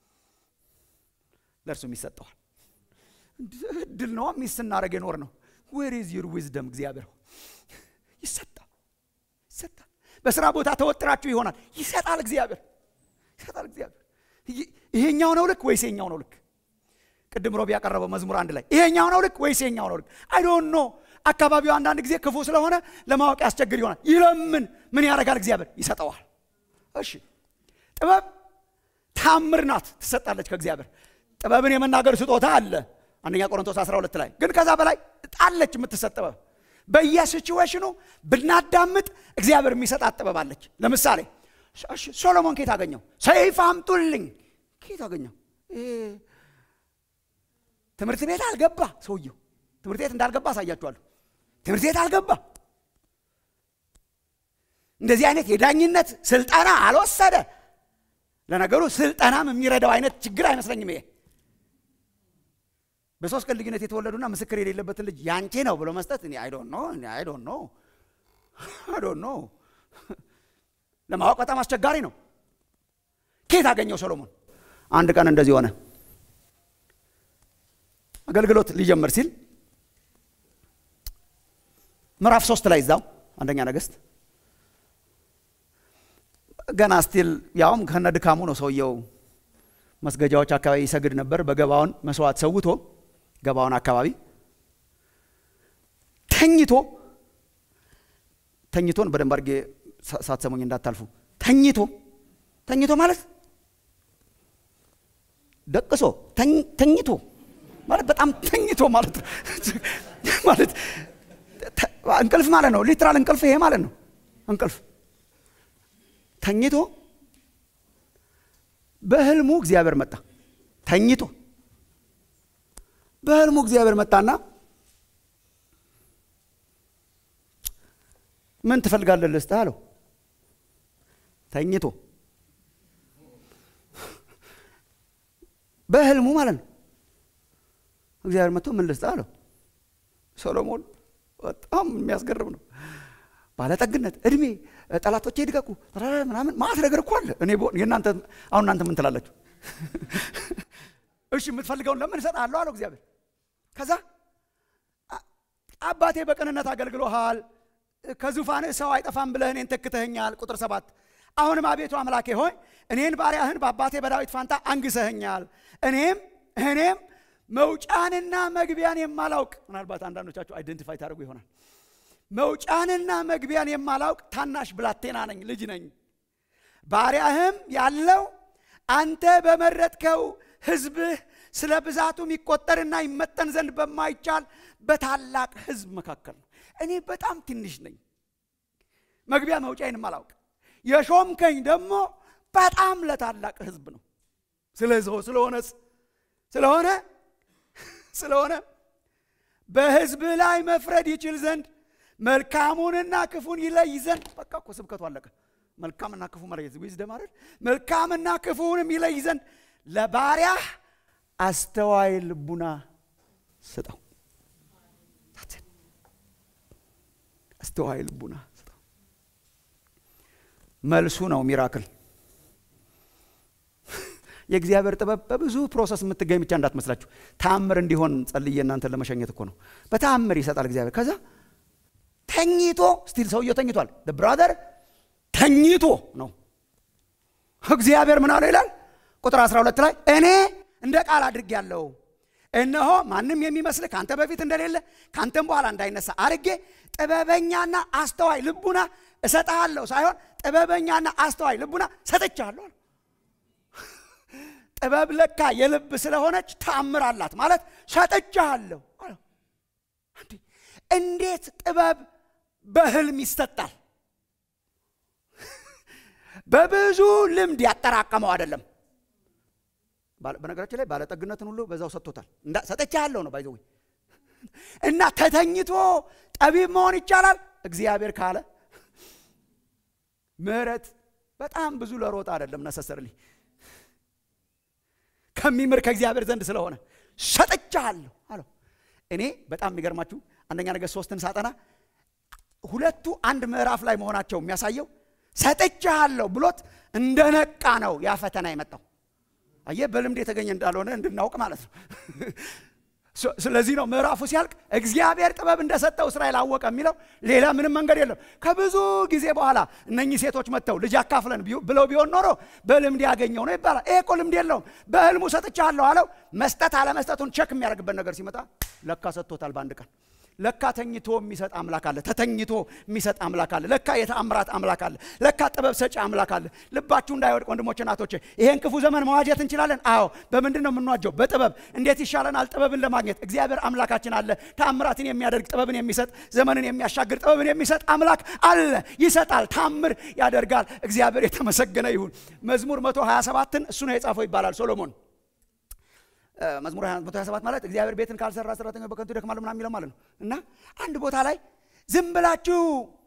ለእርሱም ይሰጠዋል። እድል ነዋ ሚስ ስናደረግ የኖር ነው። ዌር ኢዝ ዩር ዊዝደም? እግዚአብሔር ይሰጣል፣ ይሰጣል። በስራ ቦታ ተወጥራችሁ ይሆናል፣ ይሰጣል እግዚአብሔር ይሰጣል እግዚአብሔር። ይሄኛው ነው ልክ ወይስ ይሄኛው ነው ልክ? ቅድም ሮቢ ያቀረበው መዝሙር አንድ ላይ ይሄኛው ነው ልክ ወይስ ይሄኛው ነው ልክ? አይ ዶንት ኖ። አካባቢው አንዳንድ ጊዜ ክፉ ስለሆነ ለማወቅ ያስቸግር ይሆናል። ይለምን፣ ምን ያደርጋል? እግዚአብሔር ይሰጠዋል። እሺ፣ ጥበብ ታምር ናት፣ ትሰጣለች ከእግዚአብሔር። ጥበብን የመናገር ስጦታ አለ አንደኛ ቆሮንቶስ 12 ላይ ግን ከዛ በላይ ጣለች የምትሰጥ ጥበብ በየሲቹዌሽኑ ብናዳምጥ እግዚአብሔር የሚሰጣት ጥበብ አለች። ለምሳሌ ሶሎሞን ኬት አገኘው? ሰይፍ አምጡልኝ ኬት አገኘው? ትምህርት ቤት አልገባ ሰውየው። ትምህርት ቤት እንዳልገባ አሳያችኋለሁ። ትምህርት ቤት አልገባ፣ እንደዚህ አይነት የዳኝነት ስልጠና አልወሰደ። ለነገሩ ስልጠናም የሚረዳው አይነት ችግር አይመስለኝም ይሄ በሶስት ቀን ልዩነት የተወለዱና ምስክር የሌለበትን ልጅ ያንቺ ነው ብሎ መስጠት እኔ አይ ዶንት ኖ አይ ዶንት ኖ አይ ዶንት ኖ ለማወቅ በጣም አስቸጋሪ ነው። ኬት አገኘው ሰሎሞን? አንድ ቀን እንደዚህ ሆነ። አገልግሎት ሊጀምር ሲል ምዕራፍ ሶስት ላይ እዛው አንደኛ ነገሥት ገና ስቲል ያውም ከነ ድካሙ ነው ሰውየው መስገጃዎች አካባቢ ይሰግድ ነበር። በገባውን መስዋዕት ሰውቶ ገባውን አካባቢ ተኝቶ ተኝቶን በደንብ አድርጌ ሳትሰሙኝ እንዳታልፉ። ተኝቶ ተኝቶ ማለት ደቅሶ ተኝቶ ማለት በጣም ተኝቶ ማለት ማለት እንቅልፍ ማለት ነው። ሊትራል እንቅልፍ ይሄ ማለት ነው። እንቅልፍ ተኝቶ በህልሙ እግዚአብሔር መጣ። ተኝቶ በህልሙ እግዚአብሔር መጣና ምን ትፈልጋለህ ልስጥህ አለው። ተኝቶ በህልሙ ማለት ነው። እግዚአብሔር መጥቶ ምን ልስጥህ አለው። ሰሎሞን በጣም የሚያስገርም ነው። ባለጠግነት፣ እድሜ፣ ጠላቶቼ ይድቀቁ ምናምን ማለት ነገር እኮ አለ። እኔ የእናንተ አሁን እናንተ ምን ትላላችሁ? እሺ የምትፈልገውን ለምን እሰጥሃለሁ አለው እግዚአብሔር። ከዛ አባቴ በቅንነት አገልግሎሃል፣ ከዙፋንህ ሰው አይጠፋም ብለህ እኔን ተክተኸኛል። ቁጥር ሰባት አሁንም አቤቱ አምላኬ ሆይ እኔን ባሪያህን በአባቴ በዳዊት ፋንታ አንግሰኸኛል። እኔም እኔም መውጫንና መግቢያን የማላውቅ ምናልባት አንዳንዶቻችሁ አይደንቲፋይ ታደርጉ ይሆናል መውጫንና መግቢያን የማላውቅ ታናሽ ብላቴና ነኝ፣ ልጅ ነኝ። ባሪያህም ያለው አንተ በመረጥከው ሕዝብህ ስለ ብዛቱ ይቆጠርና ይመጠን ዘንድ በማይቻል በታላቅ ሕዝብ መካከል ነው። እኔ በጣም ትንሽ ነኝ፣ መግቢያ መውጫዬን የማላውቅ የሾምከኝ ደግሞ በጣም ለታላቅ ሕዝብ ነው። ስለዚህ ስለሆነ ስለሆነ ስለሆነ በሕዝብህ ላይ መፍረድ ይችል ዘንድ መልካሙንና ክፉን ይለይ ዘንድ በቃ እኮ ስብከቱ አለቀ። መልካምና ክፉ መለየት ዊዝደም አይደል? መልካምና ክፉውንም ይለይ ዘንድ ለባሪያህ አስተዋይ ልቡና ስጠው። አስተዋይ ልቡና ስጠው። መልሱ ነው ሚራክል። የእግዚአብሔር ጥበብ በብዙ ፕሮሰስ የምትገኝ ብቻ እንዳትመስላችሁ። ተአምር እንዲሆን ጸልዬ እናንተን ለመሸኘት እኮ ነው። በተአምር ይሰጣል እግዚአብሔር። ከዛ ተኝቶ ስቲል ሰውየው ተኝቷል። ብራዘር ተኝቶ ነው እግዚአብሔር ምን አለው ይላል ቁጥር 12 ላይ እኔ እንደ ቃል አድርጌያለሁ እነሆ ማንም የሚመስልህ ከአንተ በፊት እንደሌለ ከአንተም በኋላ እንዳይነሳ አድርጌ ጥበበኛና አስተዋይ ልቡና እሰጥሃለሁ ሳይሆን ጥበበኛና አስተዋይ ልቡና ሰጥቻለሁ። ጥበብ ለካ የልብ ስለሆነች ተአምር አላት ማለት ሰጥቻለሁ። እንዴት ጥበብ በህልም ይሰጣል? በብዙ ልምድ ያጠራቀመው አይደለም። በነገራችን ላይ ባለጠግነትን ሁሉ በዛው ሰጥቶታል። ሰጥቻለሁ ነው ባይዘዊ እና ተተኝቶ ጠቢብ መሆን ይቻላል እግዚአብሔር ካለ። ምህረት በጣም ብዙ ለሮጥ አይደለም ነሰሰርሊ ከሚምር ከእግዚአብሔር ዘንድ ስለሆነ ሰጥቻለሁ አለው። እኔ በጣም የሚገርማችሁ አንደኛ ነገሥት ሶስትን ሳጠና ሁለቱ አንድ ምዕራፍ ላይ መሆናቸው የሚያሳየው ሰጥቻለሁ ብሎት እንደነቃ ነው ያ ፈተና የመጣው። አየህ በልምድ የተገኘ እንዳልሆነ እንድናውቅ ማለት ነው። ስለዚህ ነው ምዕራፉ ሲያልቅ እግዚአብሔር ጥበብ እንደሰጠው እስራኤል አወቀ የሚለው ሌላ ምንም መንገድ የለም። ከብዙ ጊዜ በኋላ እነኚህ ሴቶች መጥተው ልጅ አካፍለን ብለው ቢሆን ኖሮ በልምድ ያገኘው ነው ይባላል። ይሄ እኮ ልምድ የለውም። በህልሙ ሰጥቻለሁ አለው። መስጠት አለመስጠቱን ቸክ የሚያደርግበት ነገር ሲመጣ ለካ ሰጥቶታል በአንድ ቀን። ለካ ተኝቶ የሚሰጥ አምላክ አለ። ተተኝቶ የሚሰጥ አምላክ አለ። ለካ የተአምራት አምላክ አለ። ለካ ጥበብ ሰጪ አምላክ አለ። ልባችሁ እንዳይወድቅ ወንድሞቼ፣ እናቶቼ ይሄን ክፉ ዘመን መዋጀት እንችላለን። አዎ። በምንድን ነው የምንዋጀው? በጥበብ። እንዴት ይሻለናል? ጥበብን ለማግኘት እግዚአብሔር አምላካችን አለ። ተአምራትን የሚያደርግ ጥበብን የሚሰጥ ዘመንን የሚያሻግር ጥበብን የሚሰጥ አምላክ አለ። ይሰጣል፣ ታምር ያደርጋል። እግዚአብሔር የተመሰገነ ይሁን። መዝሙር 127ን እሱ ነው የጻፈው ይባላል ሶሎሞን መዝሙር 127 ማለት እግዚአብሔር ቤትን ካልሰራ ሰራተኞች በከንቱ ይደክማሉ ምናምን የሚለው ማለት ነው። እና አንድ ቦታ ላይ ዝም ብላችሁ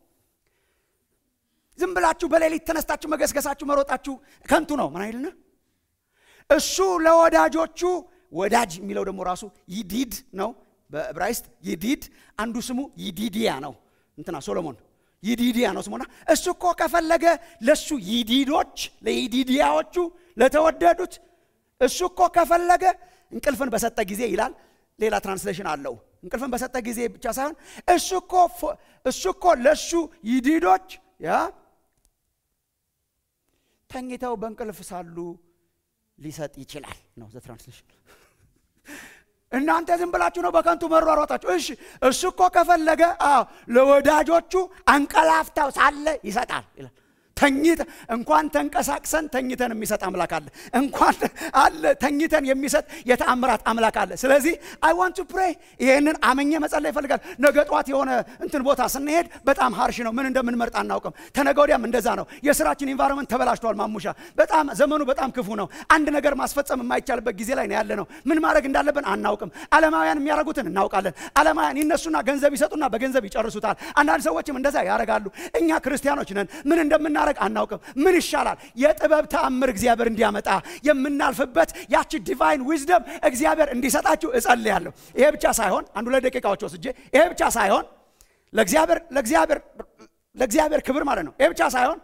ዝም ብላችሁ በሌሊት ተነስታችሁ መገስገሳችሁ መሮጣችሁ ከንቱ ነው ምን አይልና እሱ ለወዳጆቹ ወዳጅ የሚለው ደግሞ ራሱ ይዲድ ነው በዕብራይስጥ ይዲድ አንዱ ስሙ ይዲዲያ ነው እንትና ሶሎሞን ይዲዲያ ነው ስሙና እሱ እኮ ከፈለገ ለሱ ይዲዶች ለይዲዲያዎቹ ለተወደዱት እሱ እኮ ከፈለገ እንቅልፍን በሰጠ ጊዜ ይላል። ሌላ ትራንስሌሽን አለው። እንቅልፍን በሰጠ ጊዜ ብቻ ሳይሆን እሱ እኮ እሱ እኮ ለእሱ ይዲዶች ያ ተኝተው በእንቅልፍ ሳሉ ሊሰጥ ይችላል ነው ዘ ትራንስሌሽን። እናንተ ዝም ብላችሁ ነው በከንቱ መሯሯጣችሁ። እሺ እሱ እኮ ከፈለገ ለወዳጆቹ አንቀላፍተው ሳለ ይሰጣል ይላል። ተኝተ እንኳን ተንቀሳቅሰን ተኝተን የሚሰጥ አምላክ አለ። እንኳን አለ ተኝተን የሚሰጥ የተአምራት አምላክ አለ። ስለዚህ አይ ዋንት ቱ ፕሬይ ይሄንን አመኘ መጸለይ ይፈልጋል። ነገ ጠዋት የሆነ እንትን ቦታ ስንሄድ በጣም ሀርሽ ነው፣ ምን እንደምንመርጥ አናውቅም። ተነገ ወዲያም እንደዛ ነው። የስራችን ኢንቫይሮንመንት ተበላሽቷል። ማሙሻ በጣም ዘመኑ በጣም ክፉ ነው። አንድ ነገር ማስፈጸም የማይቻልበት ጊዜ ላይ ነው ያለ ነው። ምን ማድረግ እንዳለብን አናውቅም። ዓለማውያን የሚያደርጉትን እናውቃለን። ዓለማውያን ይነሱና ገንዘብ ይሰጡና በገንዘብ ይጨርሱታል። አንዳንድ ሰዎችም እንደዛ ያደርጋሉ። እኛ ክርስቲያኖች ነን ምን እንደምና ማድረግ አናውቅም። ምን ይሻላል? የጥበብ ተአምር እግዚአብሔር እንዲያመጣ የምናልፍበት ያቺ ዲቫይን ዊዝደም እግዚአብሔር እንዲሰጣችሁ እጸልያለሁ። ይሄ ብቻ ሳይሆን አንድ ሁለት ደቂቃዎች ወስጄ ይሄ ብቻ ሳይሆን ለእግዚአብሔር ለእግዚአብሔር ለእግዚአብሔር ክብር ማለት ነው። ይሄ ብቻ ሳይሆን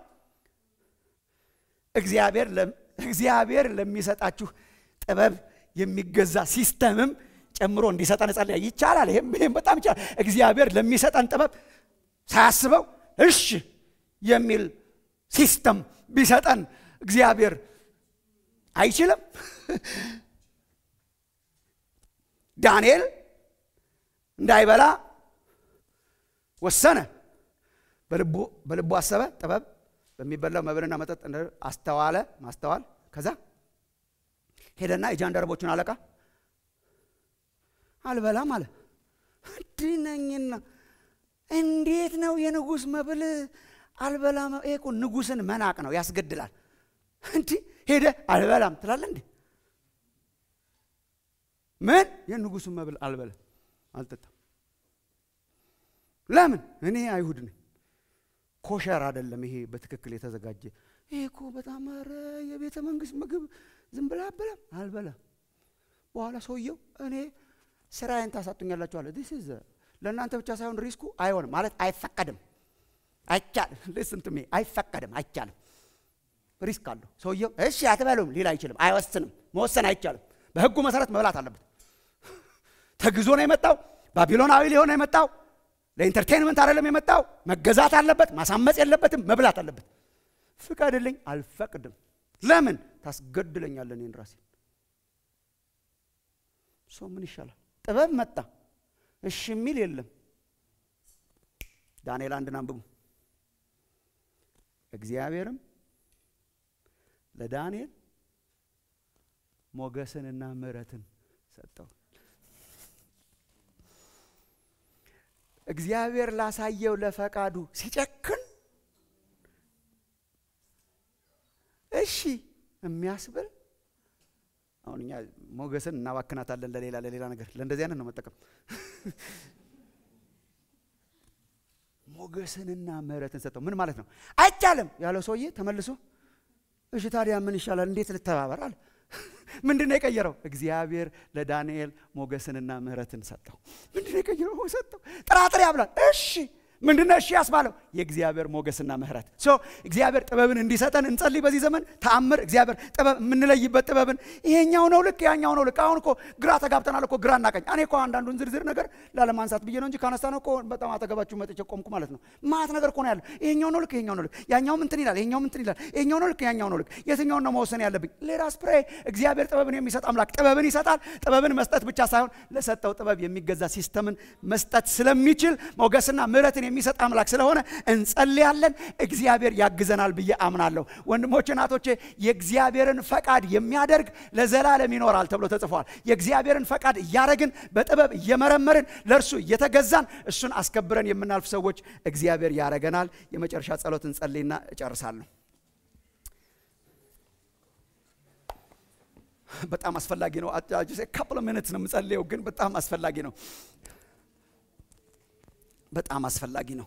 እግዚአብሔር እግዚአብሔር ለሚሰጣችሁ ጥበብ የሚገዛ ሲስተምም ጨምሮ እንዲሰጠን እጸልያ ይቻላል። ይሄም ይሄም በጣም ይቻላል። እግዚአብሔር ለሚሰጠን ጥበብ ሳያስበው እሺ የሚል ሲስተም ቢሰጠን እግዚአብሔር አይችልም? ዳንኤል እንዳይበላ ወሰነ። በልቡ አሰበ። ጥበብ በሚበላው መብልና መጠጥ አስተዋለ፣ ማስተዋል። ከዛ ሄደና የጃንደረቦቹን አለቃ አልበላም አለ። እንዲህ ነኝና እንዴት ነው የንጉሥ መብል አልበላም? ይሄ እኮ ንጉሥን መናቅ ነው፣ ያስገድላል። እንዲህ ሄደ አልበላም ትላለህ እንዴ? ምን የንጉሱን መብል አልበላም፣ አልጠጣም። ለምን? እኔ አይሁድ ነኝ። ኮሸር አይደለም ይሄ በትክክል የተዘጋጀ ይሄ እኮ በጣም ኧረ የቤተ መንግስት ምግብ ዝም ብላ አበላም አልበላም በኋላ ሰውየው እኔ ስራዬን ታሳጡኛላችሁ አለ ዲስ ኢዝ ለእናንተ ብቻ ሳይሆን ሪስኩ አይሆንም ማለት አይፈቀድም አይቻልም ልስን ቱሜ አይፈቀድም አይቻልም ሪስክ አለው ሰውየው እሺ አትበሉም ሊል አይችልም አይወስንም መወሰን አይቻልም በህጉ መሰረት መብላት አለበት ተግዞ ነው የመጣው ባቢሎናዊ ሊሆን ነው የመጣው ለኢንተርቴንመንት አይደለም የመጣው መገዛት አለበት ማሳመፅ የለበትም መብላት አለበት ፍቀድልኝ አልፈቅድም ለምን ታስገድለኛለን እኔን ራሴ ሰው ምን ይሻላል ጥበብ መጣ እሺ የሚል የለም ዳንኤል አንድን አንብቡ እግዚአብሔርም ለዳንኤል ሞገስንና ምሕረትን ሰጠው እግዚአብሔር ላሳየው ለፈቃዱ ሲጨክን እሺ የሚያስብል አሁን እኛ ሞገስን እናባክናታለን ለሌላ ለሌላ ነገር ለእንደዚህ አይነት ነው መጠቀም ሞገስንና ምሕረትን ሰጠው ምን ማለት ነው አይቻልም ያለው ሰውዬ ተመልሶ እሺ ታዲያ ምን ይሻላል እንዴት ልተባበር አለ ምንድን ነው የቀየረው እግዚአብሔር ለዳንኤል ሞገስንና ምሕረትን ሰጠው ምንድን ነው የቀየረው ሰጠው ጥራጥሬ ያብላል እሺ ምንድነው እሺ ያስባለው የእግዚአብሔር ሞገስና ምህረት ሶ እግዚአብሔር ጥበብን እንዲሰጠን እንጸልይ በዚህ ዘመን ተአምር እግዚአብሔር ጥበብ የምንለይበት ጥበብን ይሄኛው ነው ልክ ያኛው ነው ልክ አሁን እኮ ግራ ተጋብተናል እኮ ግራ እናቀኝ እኔ እኮ አንዳንዱን ዝርዝር ነገር ላለማንሳት ብዬ ነው እንጂ ካነሳ ነው እኮ በጣም አጠገባችሁ መጥቼ ቆምኩ ማለት ነው ማት ነገር እኮ ነው ያለው ይሄኛው ነው ልክ ይሄኛው ነው ልክ ያኛውም እንትን ይላል ይሄኛውም እንትን ይላል ይሄኛው ነው ልክ ያኛው ነው ልክ የትኛውን ነው መወሰን ያለብኝ ሌላስ ፕሬ እግዚአብሔር ጥበብን የሚሰጥ አምላክ ጥበብን ይሰጣል ጥበብን መስጠት ብቻ ሳይሆን ለሰጠው ጥበብ የሚገዛ ሲስተምን መስጠት ስለሚችል ሞገስና ምህረትን የሚሰጥ አምላክ ስለሆነ እንጸልያለን እግዚአብሔር ያግዘናል ብዬ አምናለሁ ወንድሞች እናቶቼ የእግዚአብሔርን ፈቃድ የሚያደርግ ለዘላለም ይኖራል ተብሎ ተጽፏል የእግዚአብሔርን ፈቃድ እያደረግን በጥበብ እየመረመርን ለእርሱ እየተገዛን እሱን አስከብረን የምናልፍ ሰዎች እግዚአብሔር ያረገናል የመጨረሻ ጸሎት እንጸልይና እጨርሳለሁ በጣም አስፈላጊ ነው ካፕል ሚኒትስ ነው የምጸልየው ግን በጣም አስፈላጊ ነው በጣም አስፈላጊ ነው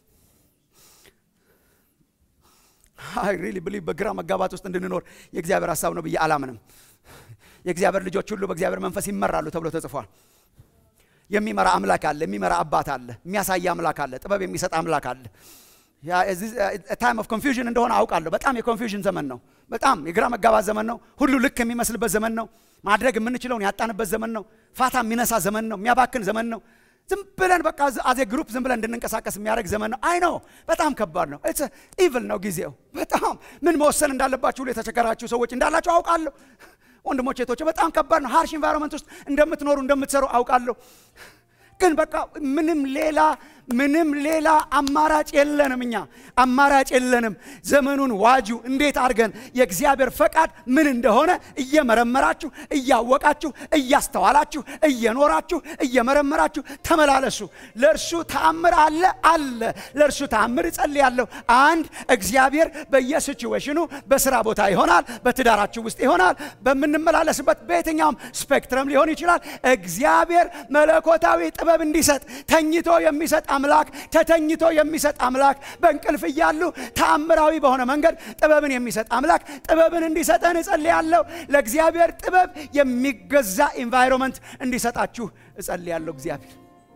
አይ ሪሊ ብሊቭ በግራ መጋባት ውስጥ እንድንኖር የእግዚአብሔር ሀሳብ ነው ብዬ አላምንም የእግዚአብሔር ልጆች ሁሉ በእግዚአብሔር መንፈስ ይመራሉ ተብሎ ተጽፏል የሚመራ አምላክ አለ የሚመራ አባት አለ የሚያሳይ አምላክ አለ ጥበብ የሚሰጥ አምላክ አለ ታይም ኦፍ ኮንፊውዥን እንደሆነ አውቃለሁ በጣም የኮንፊውዥን ዘመን ነው በጣም የግራ መጋባት ዘመን ነው ሁሉ ልክ የሚመስልበት ዘመን ነው ማድረግ የምንችለውን ያጣንበት ዘመን ነው ፋታ የሚነሳ ዘመን ነው የሚያባክን ዘመን ነው ዝም ብለን በቃ አዜ ግሩፕ ዝም ብለን እንድንንቀሳቀስ የሚያደርግ ዘመን ነው አይ ነው በጣም ከባድ ነው ኢቭል ነው ጊዜው በጣም ምን መወሰን እንዳለባችሁ ሁሉ የተቸገራችሁ ሰዎች እንዳላችሁ አውቃለሁ ወንድሞች ቶች በጣም ከባድ ነው ሃርሽ ኢንቫይሮንመንት ውስጥ እንደምትኖሩ እንደምትሰሩ አውቃለሁ ግን በቃ ምንም ሌላ ምንም ሌላ አማራጭ የለንም እኛ አማራጭ የለንም ዘመኑን ዋጁ እንዴት አድርገን የእግዚአብሔር ፈቃድ ምን እንደሆነ እየመረመራችሁ እያወቃችሁ እያስተዋላችሁ እየኖራችሁ እየመረመራችሁ ተመላለሱ ለእርሱ ተአምር አለ አለ ለእርሱ ተአምር እጸልያለሁ አንድ እግዚአብሔር በየሲቹዌሽኑ በስራ ቦታ ይሆናል በትዳራችሁ ውስጥ ይሆናል በምንመላለስበት በየትኛውም ስፔክትረም ሊሆን ይችላል እግዚአብሔር መለኮታዊ ጥበብ እንዲሰጥ ተኝቶ የሚሰጥ አምላክ ተተኝቶ የሚሰጥ አምላክ በእንቅልፍ እያሉ ተአምራዊ በሆነ መንገድ ጥበብን የሚሰጥ አምላክ ጥበብን እንዲሰጠን እጸልያለሁ ለእግዚአብሔር ጥበብ የሚገዛ ኢንቫይሮንመንት እንዲሰጣችሁ እጸልያለሁ እግዚአብሔር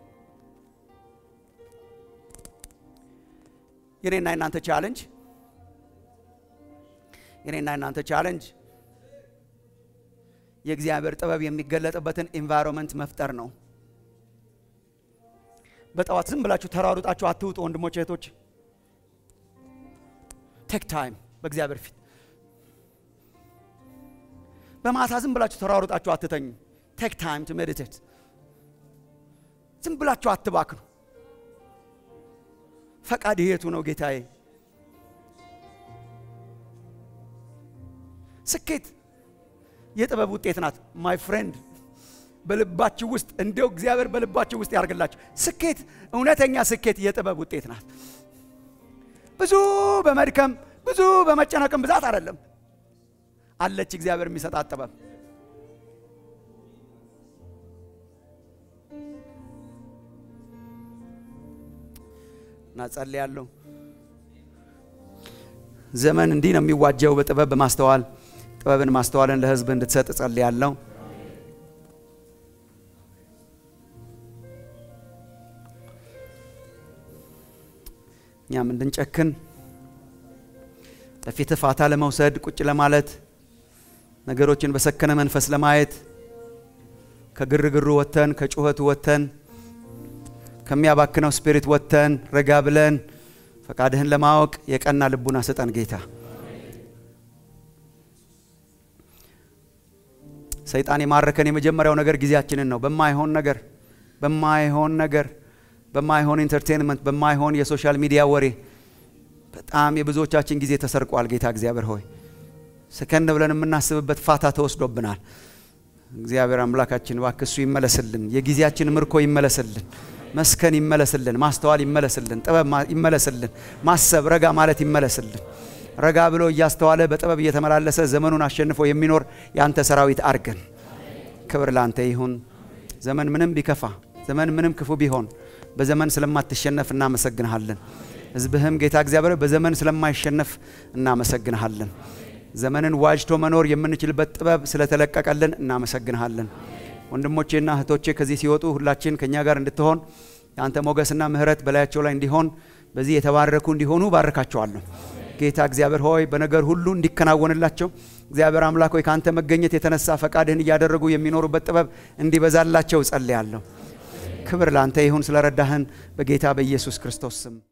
የኔና የናንተ ቻለንጅ የኔና የናንተ ቻለንጅ የእግዚአብሔር ጥበብ የሚገለጥበትን ኢንቫይሮንመንት መፍጠር ነው በጠዋት ዝም ብላችሁ ተራሩጣችሁ አትውጡ ወንድሞች እህቶች ቴክ ታይም በእግዚአብሔር ፊት በማታ ዝም ብላችሁ ተራሩጣችሁ አትተኙ ቴክ ታይም ቱ ሜዲቴት ዝም ብላችሁ አትባክኑ ፈቃድ የቱ ነው ጌታዬ ስኬት የጥበብ ውጤት ናት ማይ ፍሬንድ በልባችሁ ውስጥ እንደው እግዚአብሔር በልባችሁ ውስጥ ያርግላችሁ ስኬት እውነተኛ ስኬት የጥበብ ውጤት ናት ብዙ በመድከም ብዙ በመጨነቅም ብዛት አይደለም አለች እግዚአብሔር የሚሰጣት ጥበብ እና ጸልያለሁ ዘመን እንዲህ ነው የሚዋጀው በጥበብ በማስተዋል ጥበብን ማስተዋልን ለሕዝብ እንድትሰጥ እጸልያለሁ። እኛም እንድንጨክን በፊት ፋታ ለመውሰድ ቁጭ ለማለት ነገሮችን በሰከነ መንፈስ ለማየት ከግርግሩ ወጥተን ከጩኸቱ ወጥተን ከሚያባክነው ስፒሪት ወጥተን ረጋ ብለን ፈቃድህን ለማወቅ የቀና ልቡና ስጠን ጌታ። ሰይጣን የማረከን የመጀመሪያው ነገር ጊዜያችንን ነው። በማይሆን ነገር በማይሆን ነገር በማይሆን ኢንተርቴንመንት በማይሆን የሶሻል ሚዲያ ወሬ በጣም የብዙዎቻችን ጊዜ ተሰርቋል። ጌታ እግዚአብሔር ሆይ ሰከን ብለን የምናስብበት ፋታ ተወስዶብናል። እግዚአብሔር አምላካችን እባክህ እሱ ይመለስልን፣ የጊዜያችን ምርኮ ይመለስልን፣ መስከን ይመለስልን፣ ማስተዋል ይመለስልን፣ ጥበብ ይመለስልን፣ ማሰብ ረጋ ማለት ይመለስልን። ረጋ ብሎ እያስተዋለ በጥበብ እየተመላለሰ ዘመኑን አሸንፎ የሚኖር የአንተ ሰራዊት አርገን። ክብር ለአንተ ይሁን። ዘመን ምንም ቢከፋ፣ ዘመን ምንም ክፉ ቢሆን በዘመን ስለማትሸነፍ እናመሰግንሃለን። ሕዝብህም ጌታ እግዚአብሔር በዘመን ስለማይሸነፍ እናመሰግንሃለን። ዘመንን ዋጅቶ መኖር የምንችልበት ጥበብ ስለተለቀቀልን እናመሰግንሃለን። ወንድሞቼና እህቶቼ ከዚህ ሲወጡ ሁላችን ከእኛ ጋር እንድትሆን የአንተ ሞገስና ምሕረት በላያቸው ላይ እንዲሆን በዚህ የተባረኩ እንዲሆኑ ባርካቸዋለሁ። ጌታ እግዚአብሔር ሆይ በነገር ሁሉ እንዲከናወንላቸው እግዚአብሔር አምላክ ሆይ ከአንተ መገኘት የተነሳ ፈቃድህን እያደረጉ የሚኖሩበት ጥበብ እንዲበዛላቸው ጸልያለሁ። ክብር ለአንተ ይሁን ስለረዳህን በጌታ በኢየሱስ ክርስቶስ ስም